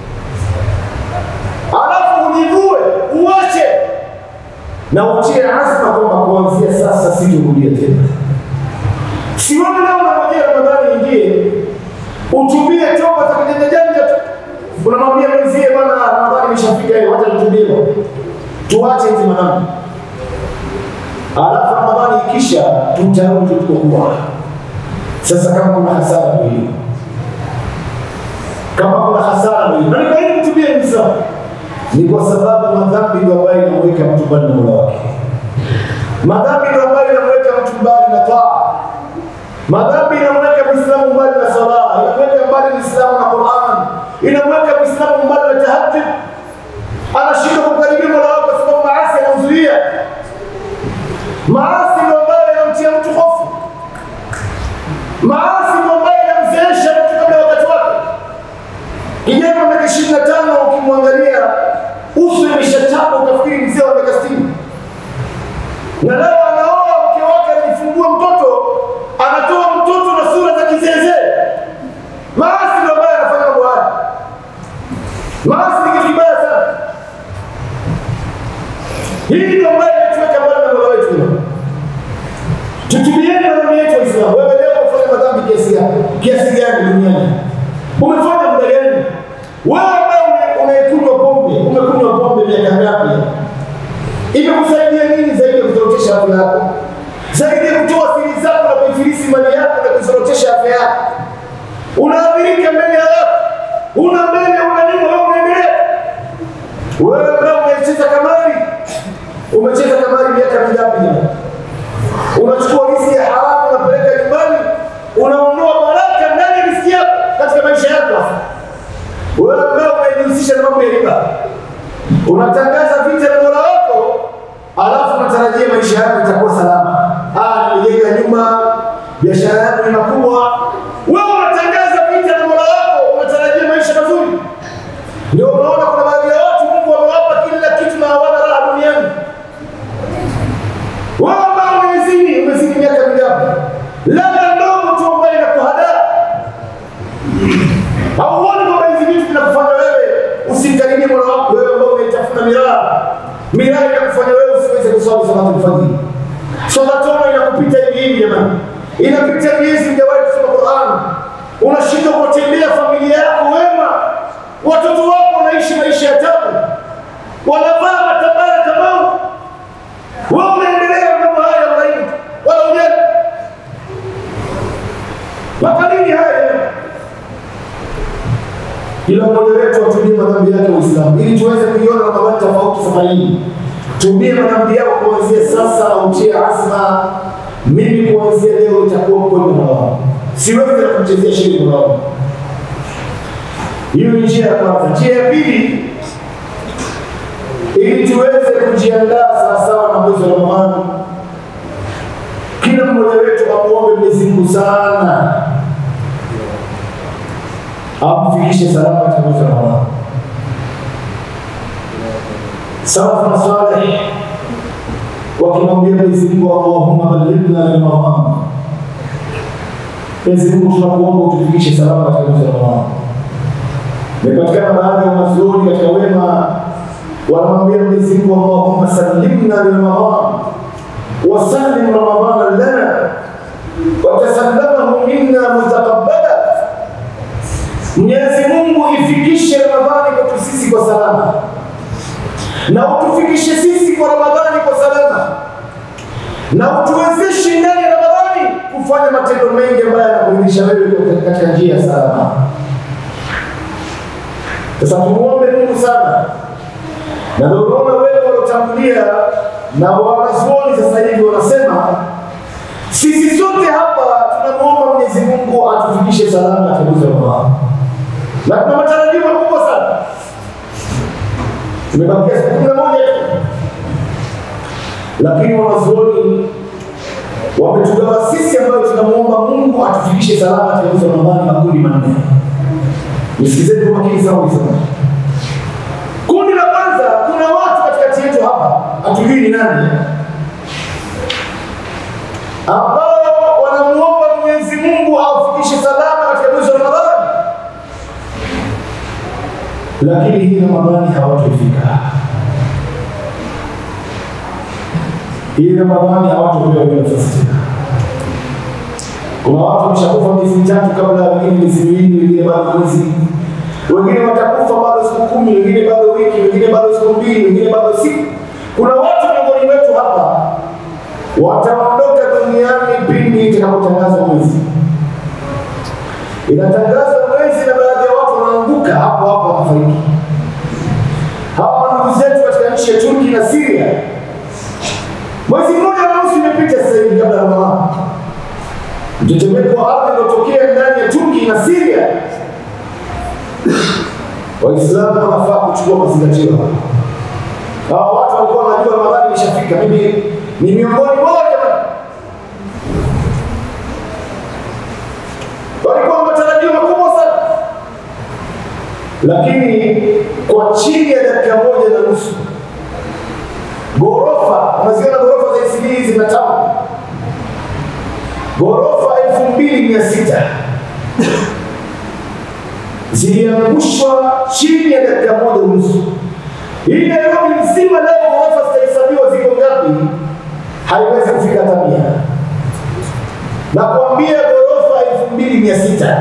Alafu ujivue, uache na utie azma kwamba kuanzia sasa sitorudia tena. Sione leo unangojea Ramadhani ingie utubie toba za kijanja janja tu, unamwambia mwenzie, bwana, Ramadhani imeshafika hiyo, wacha nitubie, tuache hizi madhambi alafu Ramadhani ikisha tutarudi tukokuwa. Sasa kama kuna hasara ndio hiyo, kama kuna hasara ndio hiyo. Na ni kwa nini mtubie Muislamu? Ni kwa sababu madhambi ndio ambayo inamweka mtu mbali na Mola wake. Madhambi ndio ambayo inamweka mtu mbali na taa. Madhambi inamweka Muislamu mbali na sala, inamweka mbali Muislamu na Qur'an, inamweka Muislamu mbali na tahajjud. Anashindwa kumkaribia Mola wake kwa sababu maasi yanamzuia. Maasi ndio ambayo yanamtia mtu hofu. Maasi ndio ambayo yanamzeesha mtu kabla ya wakati wake. Kijana wa miaka ishirini na tano ukimwangalia uso imeshachapa utafikiri mzee wa miaka sitini, na leo anaoa mke wake, anajifungua mtoto, anatoa mtoto na sura za kizeezee. Maasi ndio ambayo anafanya mambo haya. Maasi ni kitu kibaya sana. Hii ndio ambayo inatuweka mbali na Mola wetu. Tutubieni madhambi yetu Waislamu. Wewe leo ufanye madhambi kiasi gani kiasi gani duniani? Umefanya muda gani? Wewe ambaye unaikunywa pombe, umekunywa pombe miaka ngapi? Imekusaidia nini zaidi ya kuzorotesha afya yako, zaidi ya kutoa siri zako na kuifilisi mali yako na kuzorotesha afya yako? Unaadhirika mbele ya watu, una mbele, una nyuma, wewe unaendelea. Wewe ambaye umecheza kamari, umecheza kamari miaka mingapi? Unachukua riziki ya haramu, unapeleka nyumbani, unaondoa baraka ndani ya riziki yako katika maisha yako. Wewe ambaye unajihusisha na mambo ya riba, unatangaza vita na Mola wako, alafu unatarajia maisha yako itakuwa salama. Ah, nimejenga nyumba, biashara yangu ni makubwa. Wewe unatangaza vita na Mola wako, unatarajia maisha mazuri. Ndio unaona kuna baadhi ya watu Mungu amewapa kila kitu na hawana raha duniani. Wewe ambao umezini, umezini miaka mingapi? Labda ndogo tu ambayo inakuhadaa. Hauoni kwamba hizi vitu vinakufanya wewe usimkaribie Mola wako, wewe ambao unaitafuna miraa. Miraa inakufanya wewe usiweze kuswali salatu alfajiri. Swala tano inakupita hivi hivi jamani. Inapita miezi hujawahi kusoma Qur'an. Unashindwa kuwatendea familia yako wema. Watoto wako wanaishi maisha ya tabu. Wanavaa matabara kama wewe unaendelea na mambo haya unaini wala ujali. Mpaka lini haya? Kila mmoja wetu atubie madhambi yake Uislamu ili tuweze kuiona Ramadhani tofauti safari hii. Tubie madhambi yako kuanzia sasa na utie azma, mimi kuanzia leo itakuwa mkweli na wao, siwezi tena kumchezea shiri na wao. Hiyo ni njia ya kwanza. Njia ya pili, ili tuweze kujiandaa sawasawa na mwezi wa Ramadhani, kila mmoja wetu amuombe Mwenyezi Mungu sana amfikishe salama katika mwezi wa Ramadhani. Salafu na Saleh wakimwambia Mwenyezi Mungu, Allahumma ballighna Ramadhan, Mwenyezi Mungu tunakuomba utufikishe salama katika mwezi wa Ramadhani. Imepatikana baadhi ya wanazuoni katika wema wanamwambia Mwenyezi Mungu, Allahumma sallimna Ramadhan wa sallim Ramadhana lana wa tasallamahu minna mutaqabbala Mwenyezi Mungu ifikishe Ramadhani kwetu sisi kwa salama, na utufikishe sisi kwa Ramadhani kwa salama, na utuwezeshe ndani ya Ramadhani kufanya matendo mengi ambayo yanakuridhisha wewe katika njia ya salama. Sasa tumuombe Mungu sana, na ndio unaona wewe waliotangulia na wanazuoni sasa hivi wanasema sisi sote hapa tunamwomba Mwenyezi Mungu atufikishe salama katika mwezi wa Ramadhani na kuna matarajio makubwa sana. Tumebakia siku kumi na moja tu, lakini wanazuoni wametugawa sisi ambayo tunamwomba Mungu atufikishe salama katika mwezi wa Ramadhani makundi manne. Nisikizeni kwa makini sana Waislamu. Kundi la kwanza, kuna watu katikati yetu hapa hatujui ni nani, ambao wanamuomba Mwenyezi Mungu awafikishe salama katika mwezi wa Ramadhani lakini hii Ramadhani hawatofika. Hii Ramadhani hawatopewa hiyo nafasi tena. Kuna watu wameshakufa miezi mitatu kabla, wengine miezi miwili, wengine bado mwezi, wengine watakufa bado siku kumi, wengine bado wiki, wengine bado siku mbili, wengine bado siku. Kuna watu miongoni mwetu hapa wataondoka duniani pindi itakapotangazwa mwezi. Inatangazwa mwezi na baadhi ya watu wanaanguka hapo hapo wanafariki. Hawa ndugu zetu katika nchi ya Turki na Syria, mwezi mmoja na nusu imepita sasa hivi kabla ya Ramadhani, mtetemeko wa ardhi uliotokea ndani ya Turki na Syria. Waislamu wanafaa kuchukua mazingatio hapa. Hawa watu walikuwa wanajua Ramadhani imeshafika. Mimi ni miongoni mwao jamani. walikuwa na matarajio makubwa sana, lakini kwa chini ya dakika moja na nusu ghorofa, unaziona ghorofa za ICD hizi na town, ghorofa elfu mbili mia sita ziliangushwa chini ya dakika moja unusu. Hii Nairobi mzima leo ghorofa zitahesabiwa ziko ngapi? Haiwezi kufika hata mia. Na kuambia ghorofa elfu mbili mia sita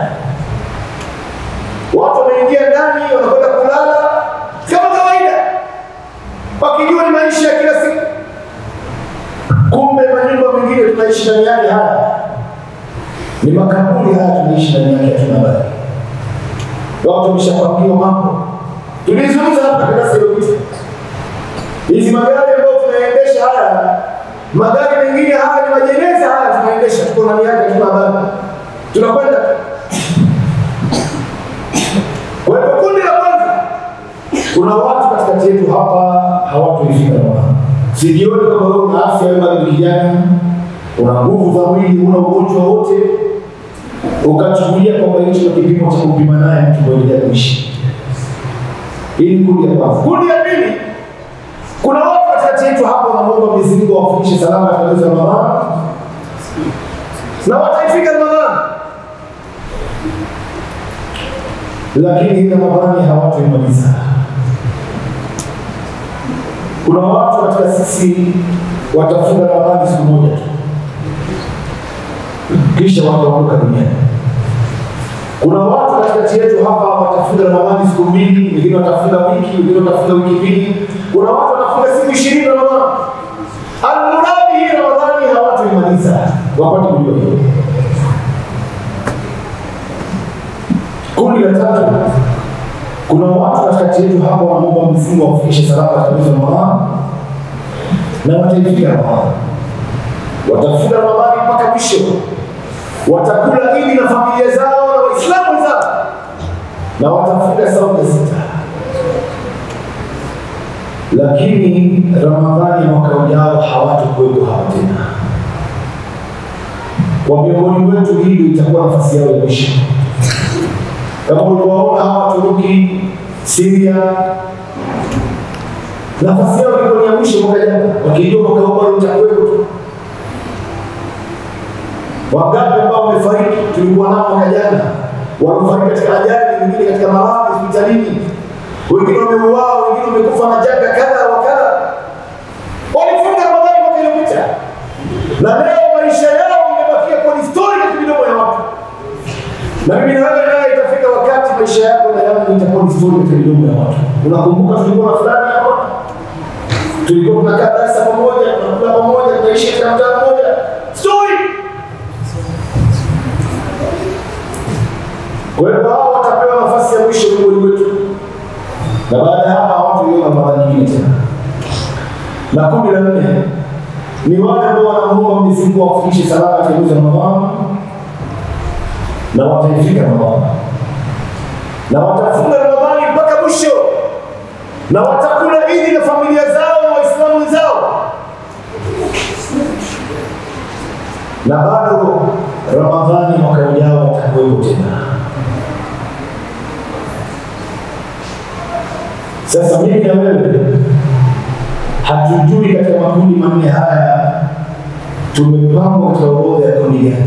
watu wameingia ndani, wanakwenda kulala kama kawaida, wakijua ni maisha ya kila siku. Kumbe manyumba mengine tunaishi ndani yake haya ni makaburi haya, tunaishi ndani yake, hatuna habari. Watu wameshapangiwa mambo. Tulizungumza hapa darasa iliyopita, hizi magari ambayo tunaendesha haya, magari mengine haya ni majeneza haya, tunaendesha tuko ndani yake, hatuna habari, tunakwenda kwa hivyo kundi la kwanza, kuna watu katikati yetu hapa hawatuifika Ramadhani. Sijioni kama wewe una afya, wewe bado ni kijana, una nguvu za mwili, una ugonjwa wote, ukachukulia kwamba hicho ndio kipimo cha kupima naye mtu kuendelea kuishi. Hii ni kundi la kwanza. Kundi la pili, kuna watu katikati yetu hapa wanaomba Mwenyezi Mungu awafikishe salama katika mwezi wa Ramadhani na wataifika Ramadhani lakini hii Ramadhani hawatoimaliza. Kuna watu katika sisi watafunga Ramadhani siku moja tu, kisha wataondoka duniani. Kuna watu katikati yetu hapa watafunga Ramadhani siku mbili, wengine watafunga wiki, wengine watafunga wiki mbili. Kuna watu wanafunga siku ishirini Ramadhani. Almuradi hii Ramadhani hawatoimaliza, wapate kujua hiyo. Kundi la tatu, kuna watu katikati yetu hapa wanaomba Mwenyezi Mungu awafikishe salama katika mwezi wa Ramadhani na wataifika Ramadhani, watafunga Ramadhani mpaka mwisho, watakula Idi na familia zao na Waislamu wenzao, na watafunga saumu ya sita. Lakini Ramadhani mwaka ujao hawatakuwepo hapa tena. Kwa miongoni wetu, hili itakuwa nafasi yao ya mwisho kama uliwaona hawa Turuki, Syria, nafasi yao ilikuwa ni ya mwisho mwaka jana, wakijua mwaka huu bado utakuwepo tu. Wangapi ambao wamefariki tulikuwa nao mwaka jana, wamefariki katika ajali, wengine katika maradhi hospitalini, wengine wameuawa, wengine wamekufa na janga kadha wa kadha. Walifunga Ramadhani mwaka iliyopita, na leo maisha yao imebakia kuwa ni stori katika midomo ya watu na mimi na wewe naye itafika wakati maisha yako na yangu itakuwa ni story katika midomo ya watu. Unakumbuka tulikuwa na fulani hapa, tulikuwa tunakaa darasa pamoja, tunakula pamoja, tunaishi katika mtaa mmoja, story. Kwa hiyo hao watapewa nafasi ya mwisho miongoni wetu, na baada ya hapa hawataiona mara nyingine tena. Na kundi la nne ni wale ambao wanamuomba Mwenyezi Mungu awafikishe salama katika mwezi wa Ramadhani na wataifika Ramadhani na watafunga Ramadhani mpaka mwisho na watakula Idi na familia zao na Waislamu wenzao, na bado Ramadhani mwaka ujao watakuwepo tena. Sasa mimi na wewe hatujui katika makundi manne haya tumepangwa katika orodha ya kundi gani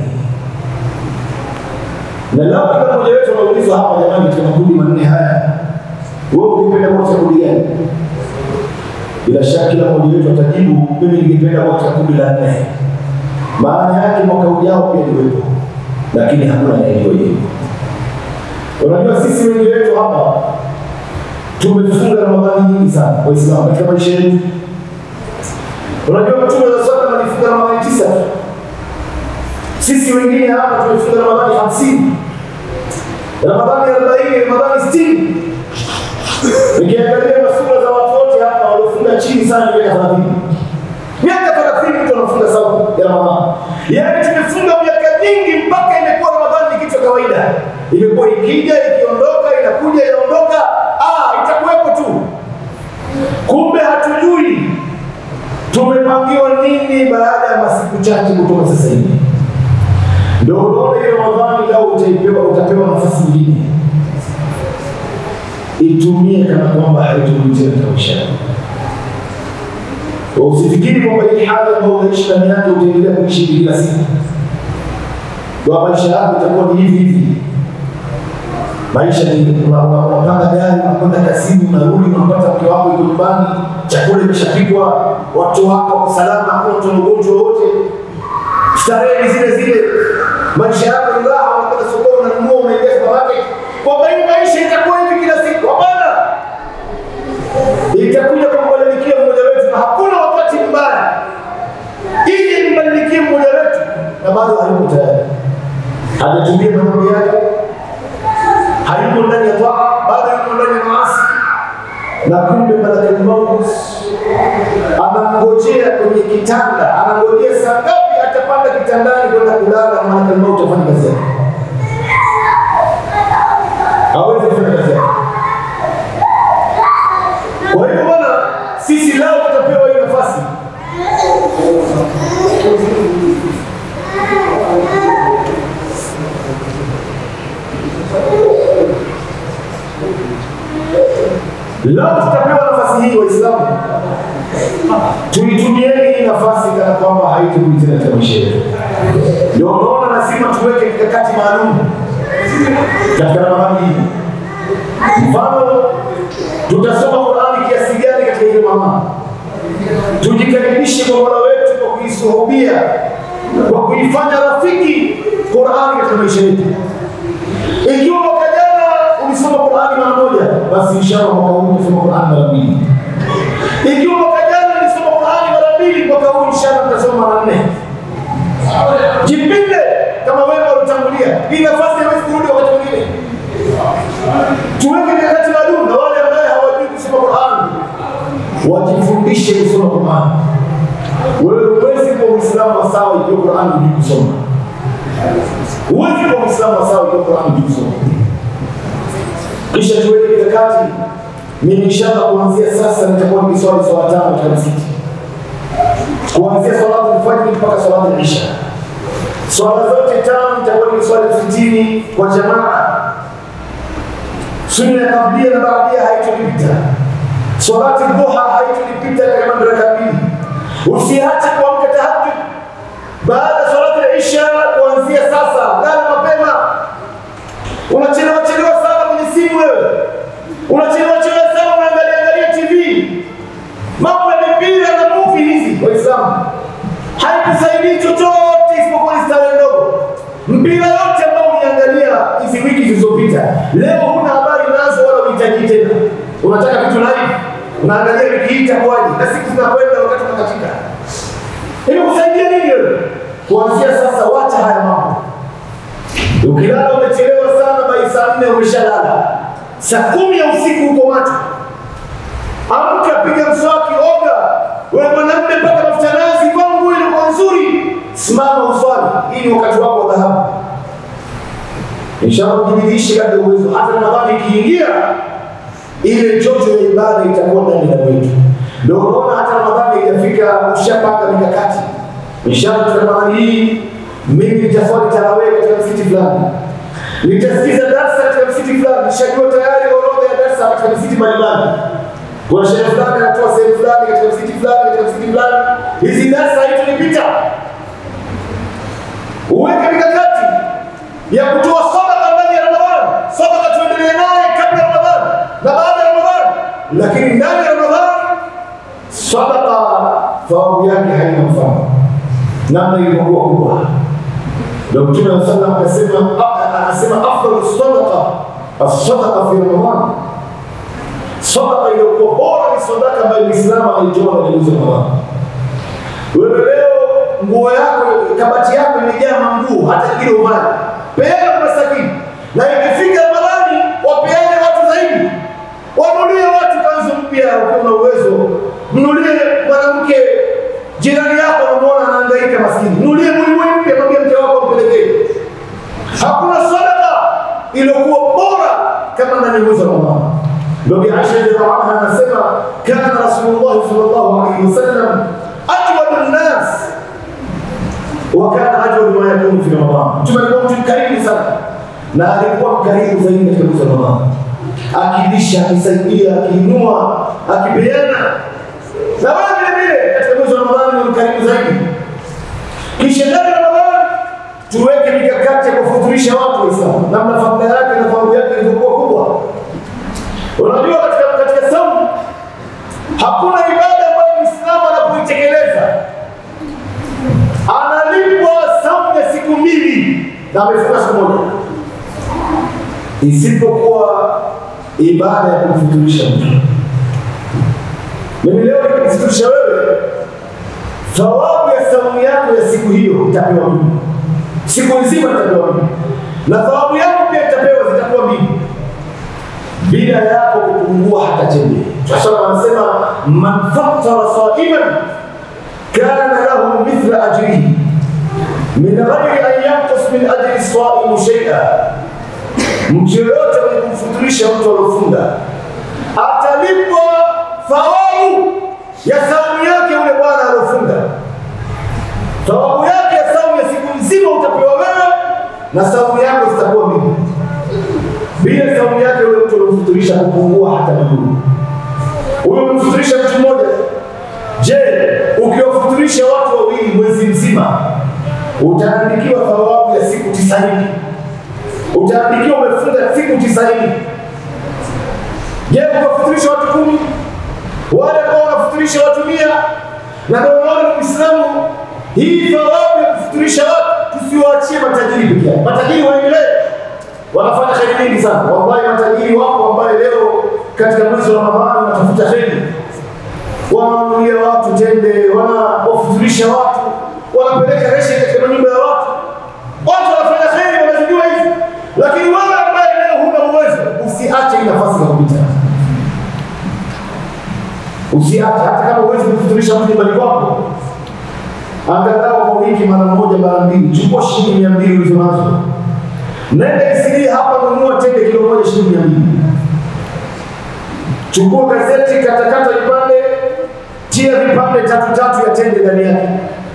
na lao kila mmoja wetu anaulizwa hapa, jamani, katika makundi manne haya, wewe ungependa kuwa katika kundi gani? Bila shaka kila mmoja wetu atajibu, mimi ningependa kuwa katika kundi la nne. Maana yake mwaka ujao pia niwepo, lakini hakuna anayejua hilo. Unajua, sisi wengi wetu hapa tumefunga Ramadhani nyingi sana, Waislamu katika maisha yetu. Unajua, Mtume wa sallam alifunga Ramadhani tisa tu sisi wengine hapa tumefunga Ramadhani hamsini, Ramadhani arobaini, Ramadhani sitini. Nikiangalia masura za watu wote hapa waliofunga chini sana miaka thelathini, miaka thelathini mtu anafunga saumu ya Ramadhani. Yaani tumefunga miaka nyingi mpaka imekuwa Ramadhani ni kitu cha kawaida, imekuwa ikija ikiondoka, inakuja inaondoka, ah, itakuwepo tu. Kumbe hatujui tumepangiwa nini baada ya masiku chache kutoka sasa hivi. Ndio unaona ile Ramadhani lao utaipewa, utapewa nafasi nyingine, itumie kana kwamba haitumii tena katika maisha yako. Usifikiri kwamba hii hali ambayo unaishi ndani yake utaendelea kuishi kila siku, kwa maisha yako itakuwa ni hivi hivi. Maisha ni unapanda gari, unakwenda kazini, unarudi, unapata mke wako yuko nyumbani, chakula imeshapikwa, watu wako wako salama, hakuna mtu mgonjwa wote, starehe ni zile zile maisha yako ni raha, unakwenda sokoni unaingia supermarket kwamba hii maisha itakuwa hivi kila siku. Hapana, itakuja kumbadilikia mmoja wetu, na hakuna wakati mbaya ili mbadilikie mmoja wetu, na bado hayuko tayari, hajatumia maneno yake, hayuko ndani ya taa, bado yuko ndani ya maasi, na kumbe malakal maut anangojea kwenye kitanda, anangojea saa ngapi atapanda kitandani kwenda kulala, na malakal maut afanye kazi yake, hawezi kufanya kazi yake. Kwa hivyo bwana, sisi leo tutapewa hii nafasi Leo tutapewa nafasi hii Waislamu, tuitumieni hii nafasi kana kwamba haiturudi tena katika maisha yetu. Ndio unaona lazima tuweke mikakati maalum katika Ramadhani hii. Mfano, tutasoma Qurani kiasi gani katika ile Ramadhani? Tujikaribishe kwa Mola wetu kwa kuisuhubia, kwa kuifanya rafiki Qurani katika maisha yetu. Ikiwa mwaka jana ulisoma Qurani mara moja, basi inshallah mwaka huu utasoma Qurani mara mbili. Ikiwa mwaka jana ulisoma Qurani mara mbili, mwaka huu inshallah utasoma mara nne. Jipinde kama wewe ulitangulia. Hii nafasi haiwezi kurudi wakati mwingine. Tuweke mikakati maalum na wale ambao hawajui kusoma Qurani wajifundishe kusoma Qurani. Wewe huwezi kuwa Muislamu wa sawa ikiwa Qurani hujui kusoma. Huwezi kuwa Muislamu wa sawa ikiwa Qurani hujui kusoma. Kisha tuweke mikakati. Mimi inshallah kuanzia sasa nitakuwa nikiswali swala tano katika msikiti, kuanzia salatu alfajiri mpaka salatu al-isha. Swala zote tano nitakuwa nikiswali msikitini kwa jamaa. Sunna ya kablia na baadia haitonipita, salati dhuha haitonipita kama raka mbili. Usiache kuamka tahajjud baada ya salati al-isha, kuanzia sasa, lala mapema. Unachelewa chelewa sana kwenye simu wewe, unachelewa chelewa sana unaangalia angalia TV, mambo ya mipira na movie hizi. Waislamu, haikusaidii chochote isipokuwa ni starehe ndogo. Mpira yote ambao uliangalia hizi wiki zilizopita, leo huna habari nazo wala uhitaji tena. Unataka vitu live, unaangalia wiki hii itakuwaje, na siku zinakwenda, wakati unakatika. Hivi kusaidia nini wewe? Kuanzia sasa, wacha haya mambo. Ukilala umechelewa sana, bai saa nne umeshalala, saa kumi ya usiku uko macho. Amka, piga mswaki, oga. Wewe mwanamume, paka mafuta nazi, vaa nguo ilikuwa nzuri, simama uswali. Hii ni wakati wako wa dhahabu. Inshallah ujibidishe kadri uwezo. Hata Ramadhani ikiingia, ile joto ya ibada itakuwa ndani ya wetu. Ndio unaona hata Ramadhani ikafika, ushapanga mikakati. Inshallah Ramadhani hii mimi nitaswali tarawih katika msikiti fulani, nitasikiza darsa katika msikiti fulani, nishajua tayari orodha ya darsa katika msikiti mbalimbali. Kuna shehe fulani anatoa sehemu fulani katika msikiti fulani katika msikiti fulani, hizi darsa haitunipita. Uweke mikakati ya kutoa sadaka ndani ya Ramadhani. Sadaka tuendelee naye kabla ya Ramadhani na baada ya Ramadhani, lakini ndani ya Ramadhani sadaka thawabu yake haina mfano, namna ilivyokuwa kubwa ndio Mtume wa sallam akasema, anasema afdalu sadaqa as-sadaqa fi Ramadhan, sadaqa iliyokuwa bora ni sadaka ambayo Muislamu anaitoa ndani ya mwezi wa Ramadhani. Wewe leo nguo yako, kabati yako imejaa manguo, hata kile uvali, peana kwa maskini, na ikifika Ramadhani wapeane watu zaidi, wanunulie watu kanzu mpya, ukiwa na uwezo, mnunulie mwanamke jirani yako, unamuona anahangaika maskini, mnunulie buibui mpya, mwambie mke wako mpelekee. Hakuna sadaka iliyokuwa bora kama ndani ya mwezi wa Ramadhani. Ndio Bi Aisha radhiallahu anha anasema kana Rasulullah sallallahu alaihi wasallam ajwadu nnas wa kana ajwadu ma yakunu fi Ramadhan. Mtume alikuwa mtu mkarimu sana na alikuwa mkarimu zaidi katika mwezi wa Ramadhani, akilisha, akisaidia, akiinua, akipeana na wewe vile vile katika mwezi wa Ramadhani ni mkarimu zaidi. Kisha ndani ya Ramadhani tuweke mikakati ya kufuturisha watu Waislamu, namna familia yake na familia yake ilivyokuwa kubwa. Unajua, katika katika saumu hakuna ibada ambayo Muislamu anapoitekeleza analipwa saumu ya siku mbili na amefunga siku moja. isipokuwa ibada ya kumfuturisha mtu. Mimi leo nikikufuturisha wewe, thawabu ya saumu yako ya siku hiyo itapewa mimi, siku nzima itapewa mimi, na thawabu yako pia itapewa, zitakuwa mimi bila yako kupungua hata chembe. Sasa wanasema man fattara saiman kana lahu mithla ajrihi min ghairi an yanqus min ajri saimu shay'a, mtu yoyote mwenye kumfuturisha mtu aliofunga atalipwa thawabu ya saumu yake yule bwana aliofunga. Thawabu yake ya saumu ya siku nzima utapewa wewe, na saumu yako zitakuwa mimi bila saumu yake yule mtu alomfuturisha kupungua hata miguu. Huyo umemfuturisha mtu mmoja. Je, ukiwafuturisha watu wawili mwezi mzima utaandikiwa thawabu ya siku tisaini. Utaandikiwa umefunga siku tisaini. Je, ukiwafuturisha watu kumi, wale ambao wanafuturisha watu mia, na ndio unaona Muislamu, hii thawabu ya kufuturisha watu tusiwaachie matajiri peke yao. Matajiri waendelee wanafanya kheri nyingi sana. Wallahi, matajiri wako ambaye leo katika mwezi wa Ramadhani wanatafuta kheri, wanawanulia watu tende, wanawafuturisha watu, wanapeleka reshe katika nyumba ya watu. Watu wanafanya kheri, wanazijua hivi, lakini wewe ambaye leo huna uwezo, usiache hii nafasi za kupita. Usiache, hata kama uwezi kufuturisha mtu nyumbani kwako, angalau kwa wiki mara moja mara mbili, chukua shilingi mia mbili ulizo nazo Nenda Isili hapa, nunua tende kilo moja shilingi mia mbili. Chukua gazeti, katakata vipande, tia vipande tatu tatu ya tende ndani yake,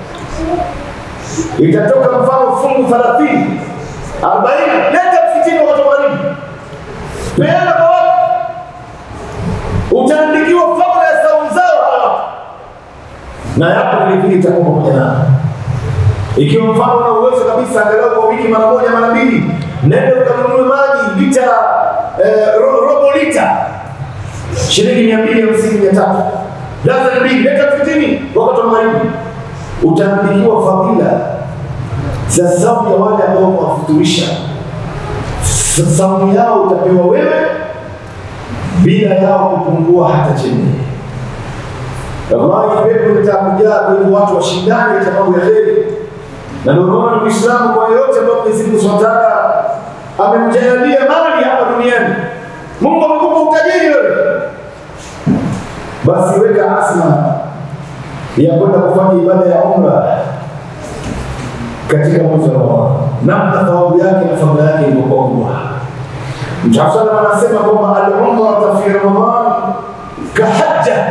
itatoka mfano fungu thelathini arobaini. Leta msikitini wakati wa magharibi, peana kwa watu, utaandikiwa fadhila ya saumu zao hawa, na yako vilevile itakuwa pamoja nao ikiwa mfano una uwezo kabisa, angalau kwa wiki mara moja mara mbili, nenda ukanunue maji lita eh, ro, robo lita shilingi mia mbili hamsini mia tatu dazani mbili, leta msikitini wakati wa magharibi, utaandikiwa fadhila za saumu ya wale ambao wamewafuturisha. Saumu yao utapewa wewe bila yao kupungua hata chini. Wallahi, pepo litakujaa. Kwa hivyo watu washindane katika mambo ya kheri na ndio unaona Muislamu kwa yote ambayo Mwenyezi Mungu Subhanahu wa Ta'ala amemjalia mali hapa duniani, Mungu amekupa utajiri wewe, basi weka azma ya kwenda kufanya ibada ya umra katika mwezi wa Ramadhani, namna thawabu yake na fadhila yake ilivyokuwa kubwa. Mtume sallallahu anasema kwamba al-umra fi Ramadhan kahajja,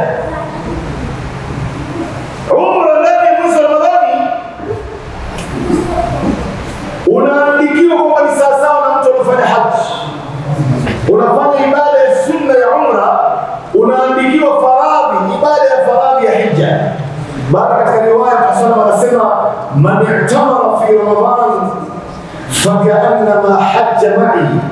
umra ndani ya mwezi wa Ramadhani unaandikiwa kwamba ni sawasawa na mtu anafanya haji. Unafanya ibada ya sunna ya umra, unaandikiwa faradhi, ibada ya faradhi ya hija. Baada katika riwaya Mtume anasema man i'tamara fi ramadan fakaannama hajja ma'i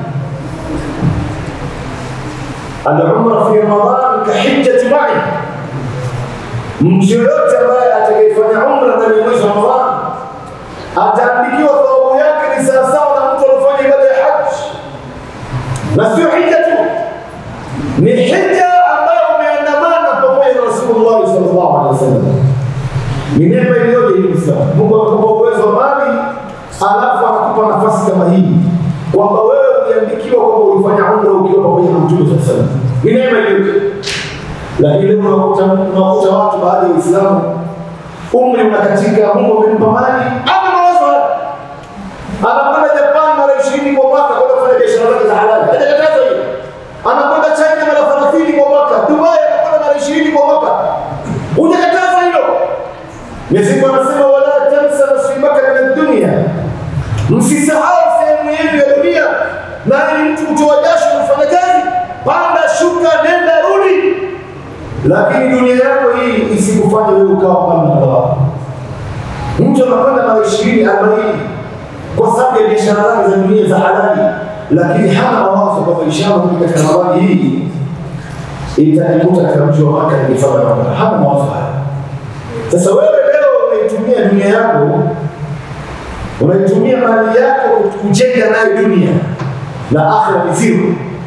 al-umra fi ramadan kahijjati ma'i, mtu yoyote ambaye atakayefanya umra ndani ya mwezi wa Ramadhani ataandikiwa thawabu yake ni sawasawa na mtu anafanya ibada ya haji, na sio hija tu, ni hija ambayo umeandamana pamoja na Rasulullah sallallahu alaihi wasallam. Ni neema iliyoje hii Muislamu. Mungu amekupa uwezo wa mali, alafu anakupa nafasi kama hii kwamba wewe uliandikiwa kwamba ulifanya umra ukiwa pamoja na Mtume sallallahu alaihi wasallam. Ni neema iliyoje. Lakini leo unakuta unakuta watu baadhi ya Waislamu umri unakatika, Mungu amempa mali, ana mawazo haya, anakwenda Japan mara ishirini kwa mwaka kwenda kufanya biashara zake za halali, hajakataza hiyo. Anakwenda China mara thelathini kwa mwaka, Dubai anakwenda mara ishirini kwa mwaka, hujakataza hilo. Mwenyezi Mungu anasema wala tansa nasibaka min dunia, msisahau sehemu yenu ya dunia. Na ili mtu kutoa jasho kufanya kazi, panda shuka, nenda rudi, lakini dunia yako hii isikufanye wewe ukawa mbali na Allah. Mtu anakwenda mara ishirini arobaini kwa sababu ya biashara zake za dunia za halali, lakini hana mawazo kwamba inshallah mimi katika Ramadhani hii itanikuta katika mji wa Maka nikifanya mambo. Hana mawazo haya. Sasa wewe leo unaitumia dunia yako, unaitumia mali yako kujenga nayo dunia, na akhira ni zero.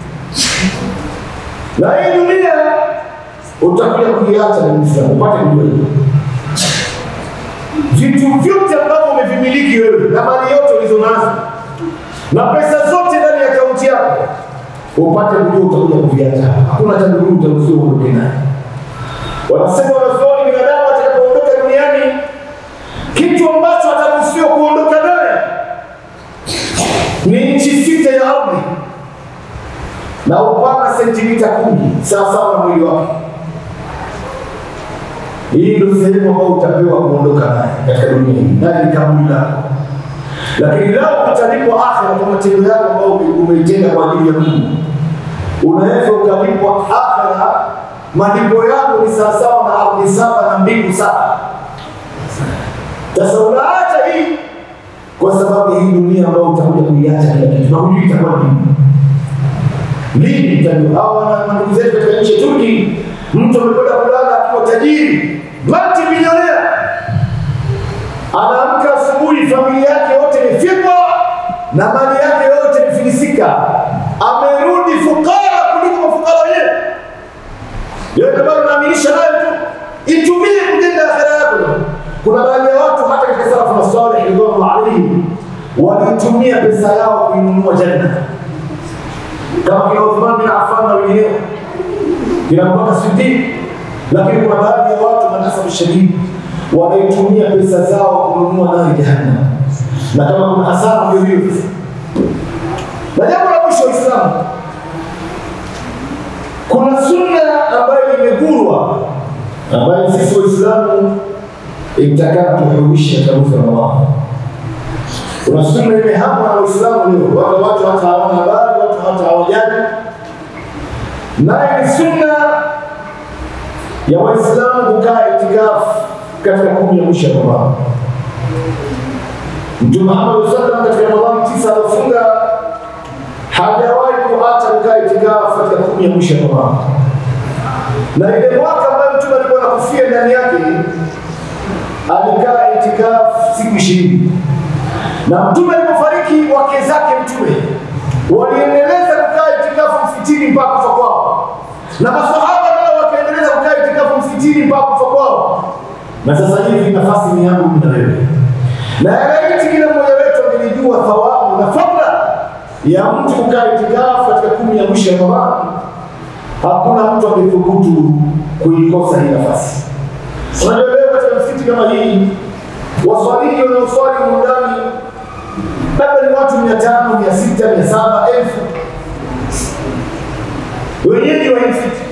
Na hii dunia utakuja kuiacha na Muislamu, upate kujua hilo. Vitu vyote ambavyo umevimiliki wewe na mali yote ulizonazo na pesa zote ndani ya akaunti yako, upate kujua utakuja kuviacha. Hakuna cha ndugu utaruhusiwa uondoke naye. Wanasema wanazuoni, binadamu atakapoondoka duniani, kitu ambacho ataruhusiwa kuondoka naye ni nchi sita ya ardhi na upana sentimita kumi sawasawa na mwili wake. Hii ndio sehemu ambayo utapewa kuondoka naye katika dunia hii, naye ni kaburi lako. Lakini lao utalipwa akhera kwa matendo yako ambayo umeitenga kwa ajili ya Mungu, unaweza ukalipwa akhera, malipo yako ni sawasawa na ardhi saba na mbingu saba. Sasa unaacha hii kwa sababu hii dunia ambayo utakuja kuiacha kila kitu na hujui itakuwa nini lini itajua. Hawa na ndugu zetu katika nchi ya Turki, mtu amekwenda kulala akiwa tajiri multi milionea, anaamka asubuhi, familia yake yote imefyekwa na mali yake yote imefilisika, amerudi fukara kuliko mafukara wenyewe. Ndio sababu naaminisha nayo tu, itumie kujenga akhera yako. Kuna baadhi ya watu hata katika salafu na salih ridwanullah alaihim walitumia pesa yao kuinunua janna kama kina Uthman bin Affan na wengineo, kina Abubakar Siddiq. Lakini kuna baadhi ya watu manasabu shadidi wanaitumia pesa zao kununua nari jahannam, na kama kuna hasara ndio hiyo sasa. Na jambo la mwisho, Waislamu, kuna sunna ambayo imegurwa, ambayo sisi Waislamu itakana tuhuishe katika mwezi wa Ramadhani. Kuna sunna imehamwa na Waislamu leo, wale watu hata hawana habari, watu hata hawajali. Naye ni sunna ya Waislamu kukaa itikafu katika kumi ya mwisho ya Ramadhani. Mtume Muhammad sallam katika Ramadhani tisa alifunga, hajawahi kuacha kukaa itikafu katika kumi ya mwisho ya Ramadhani, na ile mwaka ambayo Mtume alikuwa anakufia ndani yake alikaa itikafu siku ishirini na mtume alipofariki wake zake mtume waliendeleza kukaa itikafu msikitini mpaka kufa kwao, na masahaba nao wakaendeleza kukaa itikafu msikitini mpaka kufa kwao. Na sasa hivi nafasi ni yangu mimi na wewe, na yalaiti kila mmoja wetu angelijua thawabu na fadla ya mtu kukaa itikafu katika kumi ya mwisho ya Ramadhani, hakuna mtu angethubutu kuikosa hii nafasi. Unajua leo katika msikiti kama hii waswaliji wanaoswali mundani labda ni watu mia tano mia sita mia saba elfu wenyeji wa hii msikiti,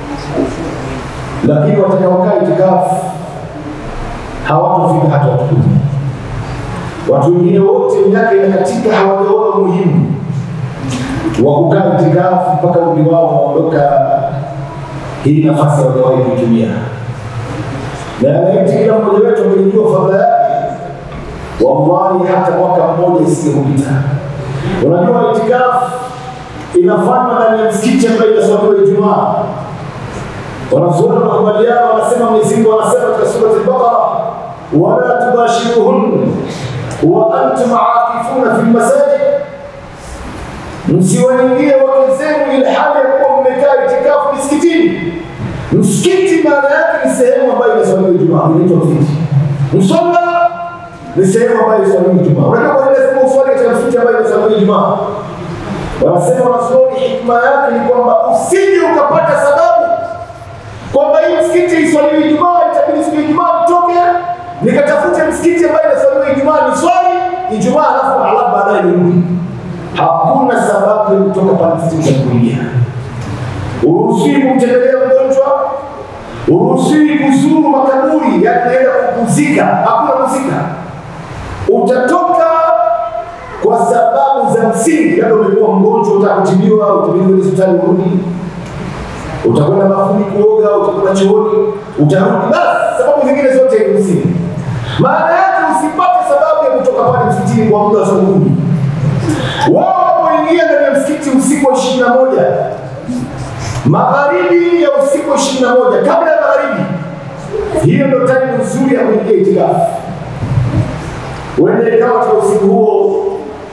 lakini watakaokaa itikafu hawatofika hata watu kumi. Watu wengine wote miaka inakatika, hawajaona umuhimu wa kukaa itikafu mpaka umri wao waondoka. Hii nafasi hawajawahi kuitumia, na yanaiti kila mmoja wetu angelijua fadhila yake wallahi hata mwaka mmoja isiyopita. Unajua, itikafu inafanywa ndani ya msikiti ambayo inaswaliwa Ijumaa. Wanazuoni wanakubaliana, wanasema Mwenyezi Mungu anasema katika sura al-Baqara, wala tubashiruhun wa antum aakifuna fi lmasajid, msiwaingie wake zenu ili hali ya kuwa mmekaa itikafu misikitini. Msikiti maana yake ni sehemu ambayo inaswaliwa Ijumaa, inaitwa msikiti. Msalla ni sehemu ambayo inaswaliwa Ijumaa. Unajua kwa nini nasema uswali katika msikiti ambayo inaswaliwa Ijumaa? Wanasema wanazuoni, hikma yake ni kwamba usije ukapata sababu kwamba hii msikiti iswaliwe Ijumaa, itabidi siku ya Ijumaa nitoke nikatafute msikiti ambayo inaswaliwa Ijumaa ni swali Ijumaa alafu alafu baadaye nirudi. Hakuna sababu ya kutoka pale msikiti na kuingia. Uruhusiwi kumtembelea mgonjwa, uruhusiwi kuzuru makaburi, yani naenda kupumzika, hakuna kuzika. Utatoka kwa sababu za msingi, labda umekuwa mgonjwa, utakutibiwa, utibiwe kwenye hospitali urudi, utakwenda bafuni kuoga, utakwenda chooni, utarudi. Basi sababu zingine zote ni msingi. Maana yake usipate sababu ya kutoka pale msikitini kwa muda wa saa kumi. Wao wanapoingia ndani ya msikiti usiku wa ishirini na moja magharibi ya usiku wa ishirini na moja kabla ya magharibi, hiyo ndio time nzuri ya kuingia itikafu. Uende ikawa katika usiku huo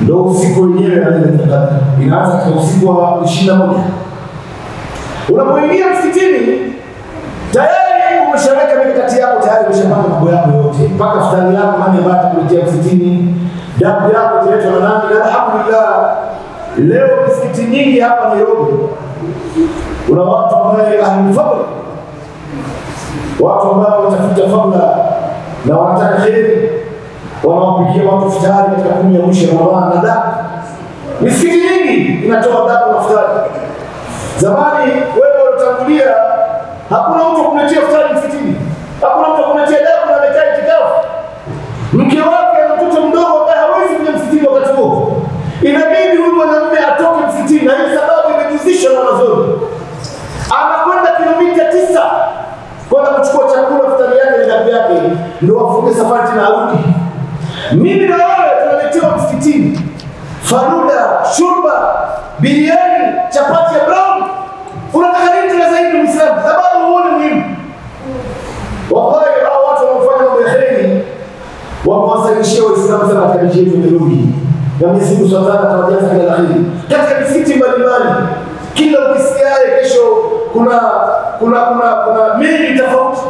ndo usiku wenyewe na Lailatul Qadr inaanza katika usiku wa ishirini na moja. Unapoingia msikitini tayari umeshaweka mikakati yako, tayari umeshapanga mambo yako yote, mpaka futari yako, nani ambaye atakuletea msikitini, damu yako italetwa na nani. Na alhamdulillah, leo misikiti nyingi hapa Nairobi kuna watu ambaye ahlulfadl, watu ambao watafuta fadla na wanataka kheri, wanawapigia watu futari katika kumi ya mwisho ya Ramadhani na damu. Misikiti nyingi inatoa damu na futari. Zamani wewe unatangulia, hakuna mtu akuletea futari msikitini, hakuna mtu akuletea damu na amekaa itikafu. Mke wake ana mtoto mdogo ambaye hawezi kuja msikitini wakati huo, inabidi huyu mwanamume atoke msikitini, na hii sababu imejuzishwa na mazoni, anakwenda kilomita tisa kwenda kuchukua chakula, futari yake na damu yake, ndio afunge safari tena arudi. Mimi na wewe tunaletewa msikitini faruda, shurba, biriani, chapati ya brown. Unataka nini tena zaidi Muislamu? Sababu huo ni muhimu. Wallahi hao watu wanaofanya mambo ya kheri wamewasalishia Waislamu sana katika nchi yetu ya Nairobi, na Mwenyezi Mungu Subhanahu wa Ta'ala atawajaza kila la kheri katika misikiti mbalimbali. Kila ukisikiaye kesho kuna kuna kuna kuna mili tofauti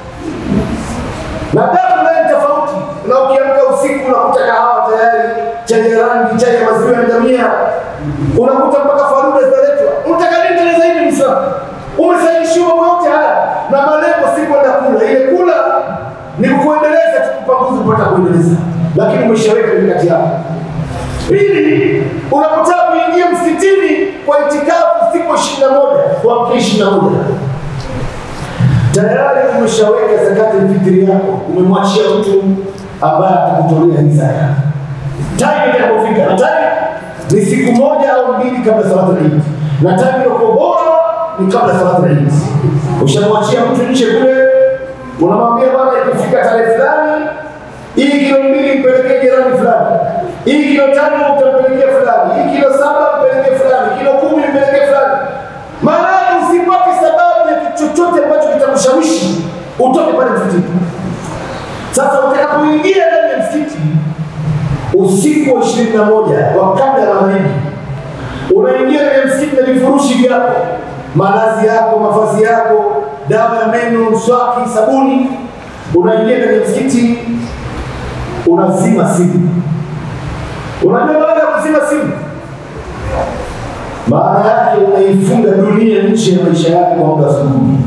na damu naye tofauti, na ukiamka usiku unakuta kahawa tayari, chai ya rangi, chai ya maziwa ya ngamia, unakuta mpaka faruda zinaletwa. Unataka nini tena zaidi Muislamu? Umesailishiwa mambo yote haya na malengo si kwenda kula. Ile kula ni kuendeleza tu, kupa nguvu kupata kuendeleza, lakini umeshaweka mikakati yako. Pili, unapotaka kuingia msikitini kwa itikafu siku ishirini na moja kuamkia ishirini na moja tayari umeshaweka zakati fitri yako, umemwachia mtu ambaye atakutolea hii zaka. Time itakapofika, na time ni siku moja au mbili kabla salatu al-Eid, na time iliyokuwa bora ni kabla salatu al-Eid. Ushamwachia mtu nje kule, unamwambia bwana, ikifika tarehe fulani, hii kilo mbili mpelekee jirani fulani, hii kilo tano utampelekea fulani, hii kilo saba mpelekee fulani, kilo kumi mpelekee fulani. Maana usipate sababu ya chochote ambacho kitakushawishi utoke pale msikitini. Sasa utakapoingia ndani ya msikiti usiku wa ishirini na moja wa kabla ya magharibi, unaingia ndani ya msikiti na vifurushi vyako, malazi yako, mavazi yako, dawa ya meno, mswaki, sabuni. Unaingia ndani ya msikiti, unazima simu. Unajua baada ya kuzima simu maana yake unaifunga dunia nje ya maisha yake kwa muda asubuhi.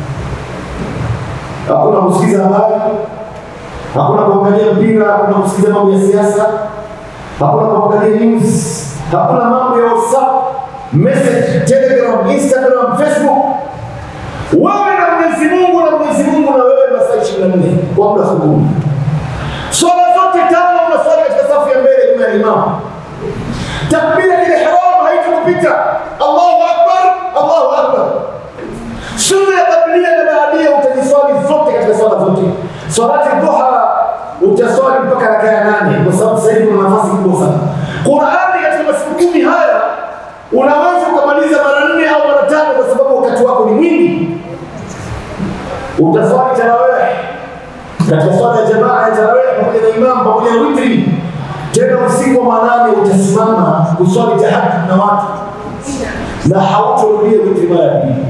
Hakuna kusikiza habari, hakuna kuangalia mpira, hakuna kusikiza mambo ya siasa, hakuna kuangalia news, hakuna mambo ya WhatsApp, message, Telegram, Instagram, Facebook. Wewe na Mwenyezi Mungu na Mwenyezi Mungu na wewe masaa ishirini na nne kwa muda asubuhi. Swala zote tano unaswali katika safu ya mbele nyuma ya imamu. Takbira ihram haitakupita. Allahu akbar, Allahu akbar. Sunna ya kablia na baadia utajiswali zote katika swala zote. Salati dhuha utaswali mpaka rakaa ya nane kwa sababu sasa hivi una nafasi kubwa sana. Qur'ani katika masiku kumi haya unaweza ukamaliza mara nne au mara tano kwa sababu wakati wako ni mwingi. Utaswali tarawih katika swala ya jamaa ya tarawih pamoja na imam pamoja na witri tena usiku wa manane utasimama kuswali tahajjud na watu na hautorudia witri mara ya pili.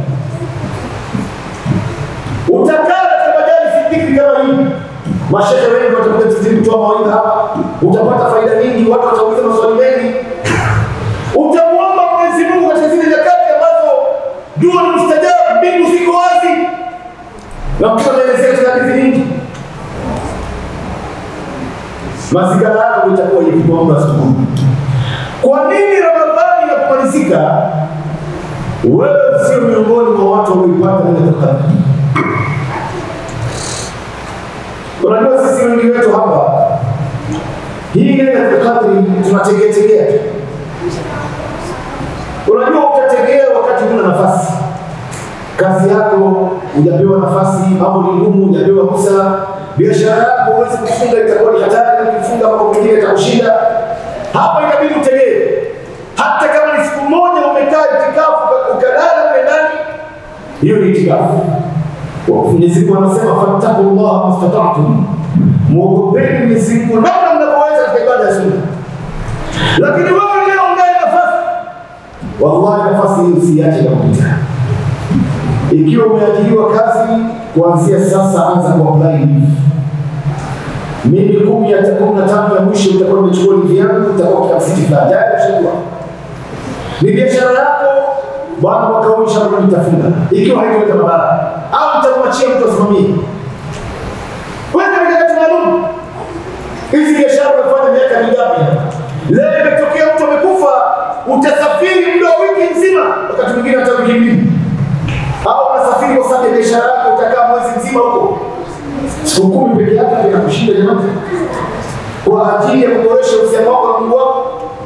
Utakaa katika majalisi dhikri kama hii, mashehe wengi watakuja tizini kutoa mawaidha hapa, utapata faida nyingi, watu watauliza maswali mengi. Utamwomba Mwenyezi Mungu katika zile nyakati ambazo dua ni mustajabu, mbingu ziko wazi, na Mtume anaelezea katika hadithi nyingi mazingira yako itakuwa hivi kwa muda asubuhi. Kwa nini Ramadhani inapomalizika wewe sio miongoni mwa watu walioipata ile Qadr? Unajua sisi wengi wetu hapa hii Lailatul Qadr tunategea tegea tu. Unajua utategea wakati huna nafasi, kazi yako hujapewa nafasi, mambo ni ngumu, hujapewa ruhusa biashara yako huwezi kufunga, itakuwa ni hatari. Ukifunga mambo mengine itakushinda. Hapa inabidi utegee, hata kama ni siku moja umekaa itikafu ukalala mle ndani, hiyo ni itikafu. Mwenyezi Mungu anasema fattaqullaha mastata'tum, muogopeni Mwenyezi Mungu namna mnavyoweza katika ibada ya sunna. Lakini wewe leo unaye nafasi, wallahi nafasi hii usiache kupita. Ikiwa umeajiriwa kazi, kuanzia sasa anza kuapply leave. Mimi kumi ya kumi na tano ya mwisho utakuwa umechukua leave yangu, utakuwa katika siti fulani tayari ushajua. Ni biashara yako bwana, mwaka huu inshallah nitafunga, ikiwa haitoleta madhara au nitamwachia mtu asimamie. Weka mikakati maalum. Hizi biashara unafanya miaka mingapi? Leo imetokea mtu amekufa, utasafiri muda wa wiki nzima, wakati mwingine hata wiki mbili, au unasafiri kwa sababu ya biashara yako, utakaa mwezi mzima huko. Siku kumi peke yake inakushinda jamani, kwa ajili ya kuboresha uhusiano wako na Mungu wako.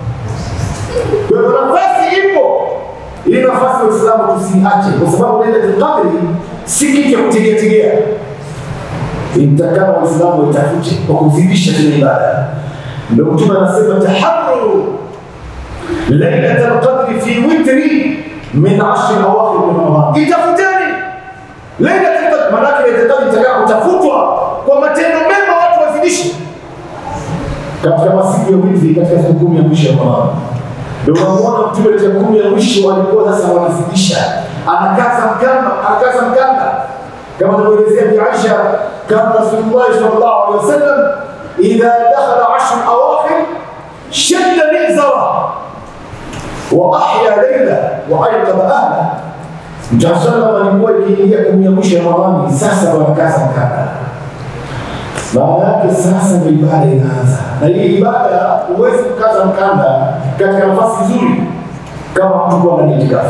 Kwa hivyo nafasi ipo, ili nafasi ya Uislamu tusiache, kwa sababu Lailatul Qadri si kitu cha kutegea tegea itakana waislamu waitafute kwa kuzidisha zile ibada. Ndio Mtume anasema taharru lailatal qadri fi witri min ashri awakhir min Ramadan, itafuteni lailatul qadri. Maanake lailatul qadri itakana kutafutwa kwa matendo mema, watu wazidishe katika masiku ya witri, katika siku kumi ya mwisho ya Ramadhani. Ndio unamwona Mtume katika kumi ya mwisho walikuwa sasa wanazidisha, anakaza mkanda, anakaza mkanda كما تقول ابي عائشه كان رسول الله صلى الله عليه وسلم اذا دخل عشر اواخر شد مئزره واحيا ليله وايقظ اهله Mtume sallam alikuwa ikiingia kumi ya mwisho ya Ramadhani, sasa wanakaza mkanda. Maana yake sasa ndio ibada inaanza, na hii ibada huwezi kukaza mkanda katika nafasi nzuri kama mtu kuwa ndani ya itikafu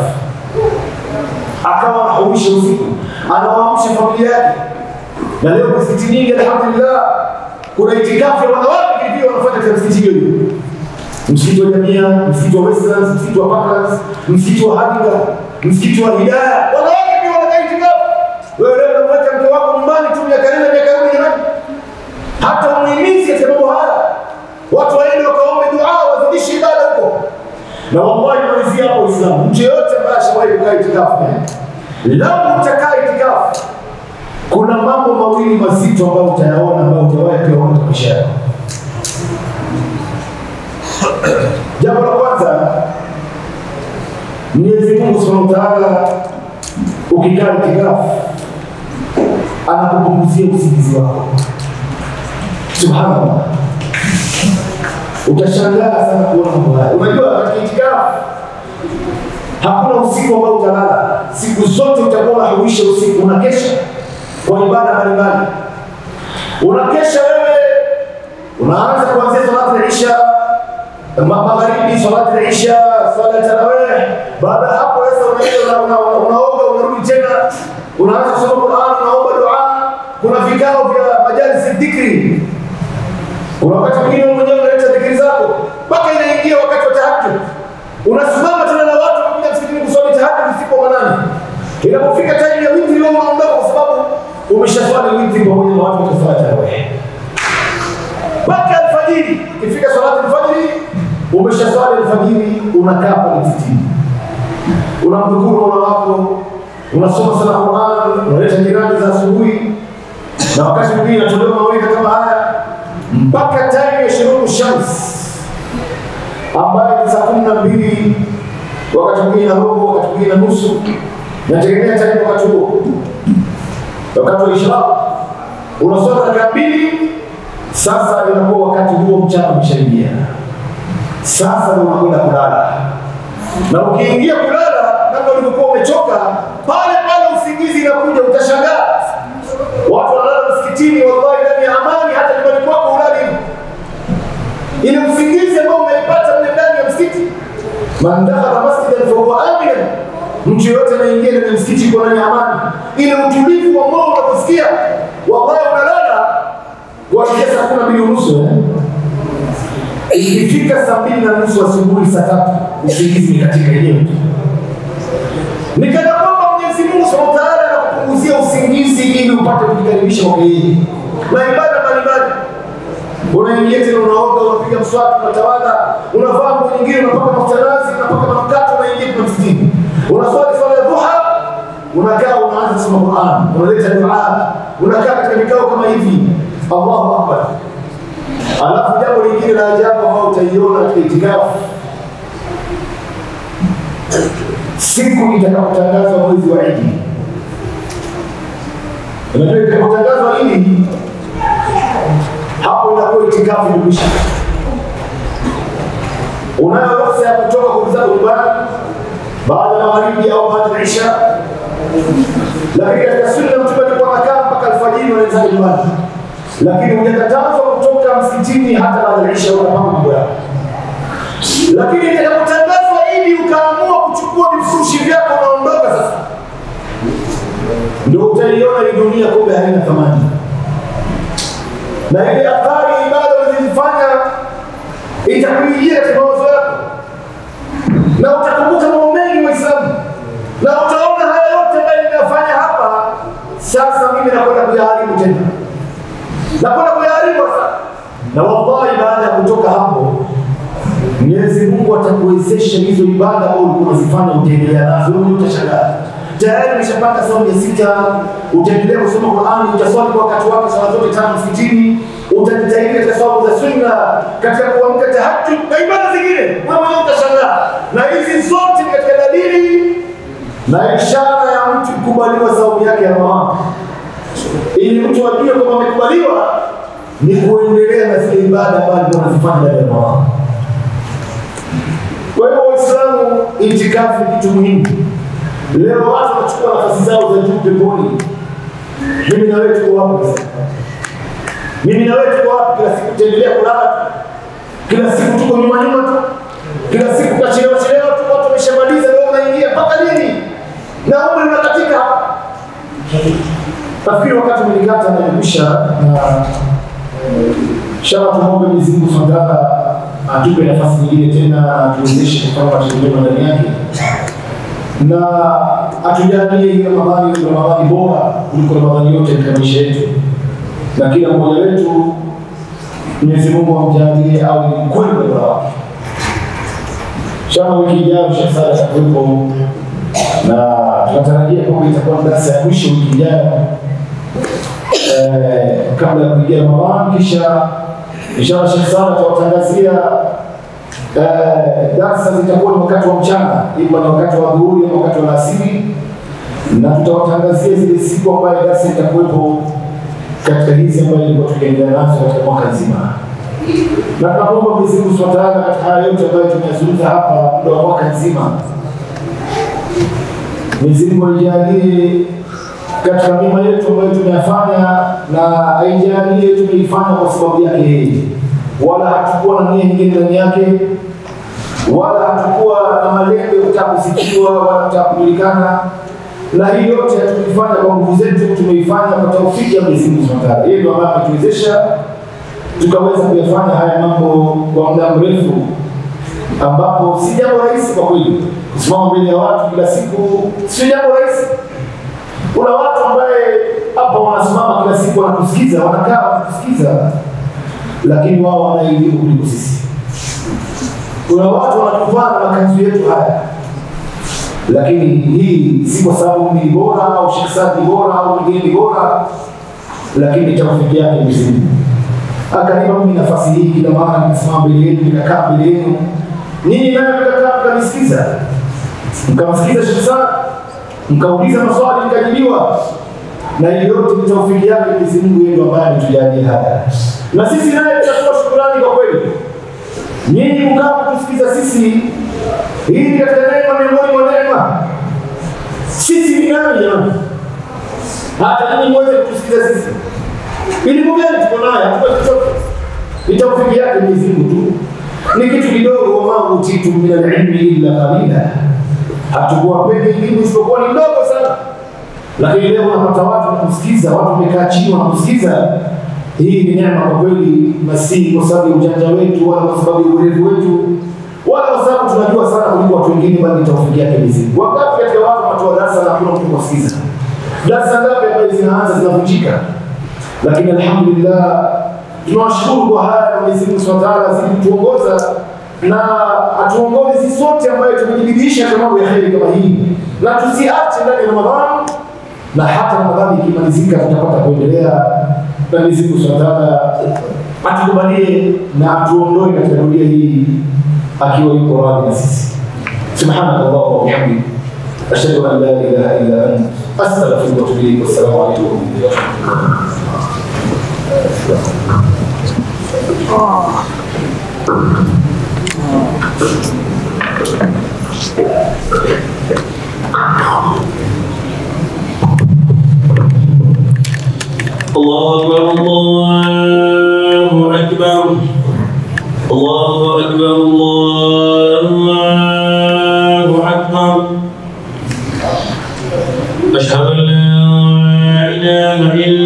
akawa anahuisha usiku, anawaamsha familia yake. Na leo misikiti nyingi, alhamdulillah, kuna itikafu ya wanawake vilivyo wanafanya katika msikiti hiyo hiyo, msikiti wa Jamia, msikiti wa Westlands, msikiti wa Parklands, msikiti wa Hadinga, msikiti wa Hidaya, wanawake pia wanakaa itikafu. Wewe leo unamweka mke wako nyumbani tu miaka nne miaka kumi jamani, hata umuhimizi katika mambo haya, watu waende wakaombe dua, wazidishe ibada huko na wallahi malizia hapo Uislamu, mtu yeyote ambaye ashawahi kukaa itikafu, lau utakaa itikafu, kuna mambo mawili mazito ambayo utayaona ambayo utawahi kuyaona katika maisha yako. Jambo la kwanza, Mwenyezi Mungu Subhanahu wa Ta'ala, ukikaa itikafu, anakupunguzia usingizi wako. Subhanallah utashangaa sana kuona mambo haya. Unajua, katika itikafu hakuna usiku ambao utalala, siku zote utakuwa unahuisha usiku, unakesha kwa ibada mbalimbali. Unakesha wewe, unaanza kuanzia salati ya isha, ma- magharibi, salati ya isha, swala ya tarawih. Baada ya hapo sasa unaenda una- una- unaoga, unarudi tena, unaanza kusoma Qur'an, unaomba dua. Kuna vikao vya majalisi dhikri kuna wakati mwingine wewe mwenyewe unaleta dhikri zako mpaka inaingia wakati wa tahajjud, unasimama tena na watu wanakuja msikitini kuswali tahajjud usiku wa manane. Inapofika time ya witri, wewe unaondoka kwa sababu umeshaswali witri pamoja na watu wataswali tarawih mpaka alfajiri. Ikifika salati alfajiri, umeshaswali alfajiri, unakaa pale msikitini, unamdhukuru Mola wako, unasoma sana Qur'an, unaleta jirani za asubuhi, na wakati mwingine inatolewa mawaidha kama haya mpaka time ya shuruku shams ambayo ni saa kumi na mbili wakati mwingine na robo, wakati mwingine na nusu, nategemea time wakati huo, wakati wa ishraq unasoma dakika mbili. Sasa inakuwa wakati huo mchana umeshaingia, sasa ndio unakwenda kulala, na ukiingia kulala kama ulivyokuwa umechoka, pale pale usingizi inakuja, utashangaa watu wanalala msikitini, wallahi ndani ya amani, hata nyumbani kwako ulali hivyo. Ile usingizi ambao umeipata mle ndani ya msikiti, man dakhala masjidan fahuwa aminan, mtu yoyote anaingia ndani ya msikiti kwa ndani ya amani. Ile utulivu wa moyo unaposikia, wallahi unalala kuanzia saa kumi na mbili unusu eh? ikifika saa mbili na nusu asubuhi, saa tatu usingizi ni katika yenyewe tu ni kana kwamba Mwenyezi Mungu Subhanahu wa Ta'ala anakupunguzia usingizi ili upate kujikaribisha kwa yeye na ibada mbalimbali. Unaingia tena, unaoga, unapiga mswaki, unatawadha, unavaa nguo nyingine, unapaka mafuta nazi, unapaka manukato, unaingia kwa msikitini, unaswali swala ya duha, unakaa, unaanza kusoma Qur'an, unaleta dua, unakaa katika vikao kama hivi. Allahu akbar. Alafu jambo lingine la ajabu ambao utaiona katika itikafu, siku itakapotangazwa mwezi wa Idi. Unajua, itakapotangazwa Idi, hapo inakuwa itikafu imekwisha. Unayo ruhusa ya kutoka kuuza nyumbani baada ya magharibi au baada ya isha, lakini katika sunna Mtume alikuwa anakaa mpaka alfajiri wanaweza nyumbani, lakini hujakatazwa kutoka msikitini hata baada ya isha, unapanga mambo yako. Lakini itakapotangazwa Idi ukaamua kuchukua vifurushi vyako unaondoka sasa, ndio utaiona hii dunia kumbe haina thamani, na ile athari ya ibada ulizifanya itakuingia katika mawazo yako na utakumbuka mambo mengi Waislamu, na utaona haya yote ambayo nimeyafanya hapa, sasa mimi nakwenda kuyaharibu tena, nakwenda kuyaharibu sasa. Na wallahi, baada ya kutoka hapo, Mwenyezi Mungu atakuwezesha hizo ibada ambazo ulikuwa unazifanya, utaendelea nazo, wewe utashangaa tayari umeshapanga saumu ya sita, utaendelea kusoma Qur'ani, utaswali kwa wakati wake swala zote tano msikitini, utajitahidi katika saumu za sunna, katika kuamka tahajjud na ibada zingine, wewe mwenyewe utashangaa. Na hizi zote ni katika dalili na ishara ya mtu kukubaliwa saumu yake ya Ramadhani, ili mtu ajue kwamba amekubaliwa ni kuendelea na zile ibada ambazo alikuwa anazifanya ndani ya Ramadhani. Kwa hiyo Waislamu, itikafu ni kitu muhimu. Leo watu wanachukua nafasi zao za juu peponi. Mimi na wewe tuko wapi sasa? Mimi na wewe tuko wapi? Kila siku tutaendelea kulala, kila siku tuko nyuma nyuma tu, kila siku tutachelewa chelewa tu, watu wameshamaliza, leo unaingia mpaka lini? Na umri unakatika. Nafikiri wakati umenikata na imekwisha, na inshallah tumwombe Mwenyezi Mungu Subhanahu wa Ta'ala atupe nafasi nyingine tena, atuwezeshe kufanya matendo mema ndani yake na atujalie hii Ramadhani ni Ramadhani bora kuliko Ramadhani yote katika maisha yetu, na kila mmoja wetu Mwenyezi Mungu amjalie au ni kweli bora wake. Inshallah wiki ijayo Sheikh Salah atakuwepo na tunatarajia kwamba itakuwa darasa ya mwisho wiki ijayo eh, kabla ya kuingia Ramadhani, kisha inshallah Sheikh Salah atawatangazia Eh, darsa zitakuwa ni wakati wa mchana, ima ni wakati wa dhuhuri ama wakati wa alasiri, na tutawatangazia zile siku ambayo darsa itakuwepo katika hizi ambayo ilikuwa tukiendelea nazo katika mwaka nzima, na tunaomba Mwenyezi Mungu Subhanahu wa Ta'ala katika haya yote ambayo tumeyazungumza hapa muda wa mwaka nzima, Mwenyezi Mungu aijalie katika mema yetu ambayo tumeyafanya, na aijalie tumeifanya kwa sababu yake yeye wala hatukuwa na nia nyingine ndani yake, wala hatukuwa na malengo ya kutaka kusikiwa wala kutaka kujulikana, na hii yote hatukuifanya kwa nguvu zetu, tumeifanya kwa taufiki ya Mwenyezi Mungu Subhanahu wa Ta'ala. Yeye ndiye ambaye ametuwezesha tukaweza kuyafanya haya mambo kwa muda mrefu, ambapo si jambo rahisi kwa kweli. Kusimama mbele ya watu kila siku sio jambo rahisi. Kuna watu ambaye hapa wanasimama kila siku wanatusikiza, wanakaa wanatusikiza lakini wao wana elimu kuliko sisi. Kuna watu wanatuvaa na makanzu yetu haya, lakini hii si kwa sababu mimi ni bora au Sheikh Saad ni bora au mwingine ni bora, lakini taufiki yake Mwenyezi Mungu akanipa mimi nafasi hii, kila mara nikasimama mbele yenu, nikakaa mbele yenu, ninyi nayo mkakaa mkanisikiza, mkamsikiza Sheikh Saad, mkauliza maswali mkajibiwa, na hiyo yote ni taufiki yake Mwenyezi Mungu, yeye ndiye ambaye ametujalia haya na sisi naye tutatoa shukrani kwa kweli. Nyinyi kukaa kutusikiza sisi, hii ni katika neema miongoni mwa neema. Sisi ni nani jamani? Hata nyinyi mweze kutusikiza sisi. Elimu gani tuko nayo? Hatuna chochote. Ni taufiki yake Mwenyezi Mungu tu, ni kitu kidogo. Wama utitu min alilmi illa qalila, hatukuwapeni elimu isipokuwa ni ndogo sana, lakini leo unapata watu wanakusikiza, watu wamekaa chini wanakusikiza hii ni neema kwa kweli, na si kwa sababu ya ujanja wetu wala kwa sababu ya urefu wetu wala kwa sababu tunajua sana kuliko watu wengine, bali ni taufiki yake Mwenyezi Mungu. Wangapi katika watu wanatoa darasa na hakuna mtu kuwasikiza? Darasa ngapi ambazo zinaanza zinavunjika? Lakini alhamdulillah, tunawashukuru kwa haya na Mwenyezi Mungu Subhanahu wa Ta'ala azidi kutuongoza na atuongoze sisi sote ambayo tumejibidiisha katika mambo ya heri kama hii, na tusiache ndani ya Ramadhani, na hata Ramadhani ikimalizika tutapata kuendelea na Mwenyezi Mungu Subhanahu wa Ta'ala atukubalie na atuondoe katika dunia hii akiwa yuko radhi na sisi. Subhanaka Allahumma wa bihamdik ashhadu an la ilaha illa anta astaghfiruka wa atubu ilaik. Wassalamu alaykum wa rahmatullahi الله أكبر الله أكبر الله أكبر الله أكبر أشهد أن لا إله إلا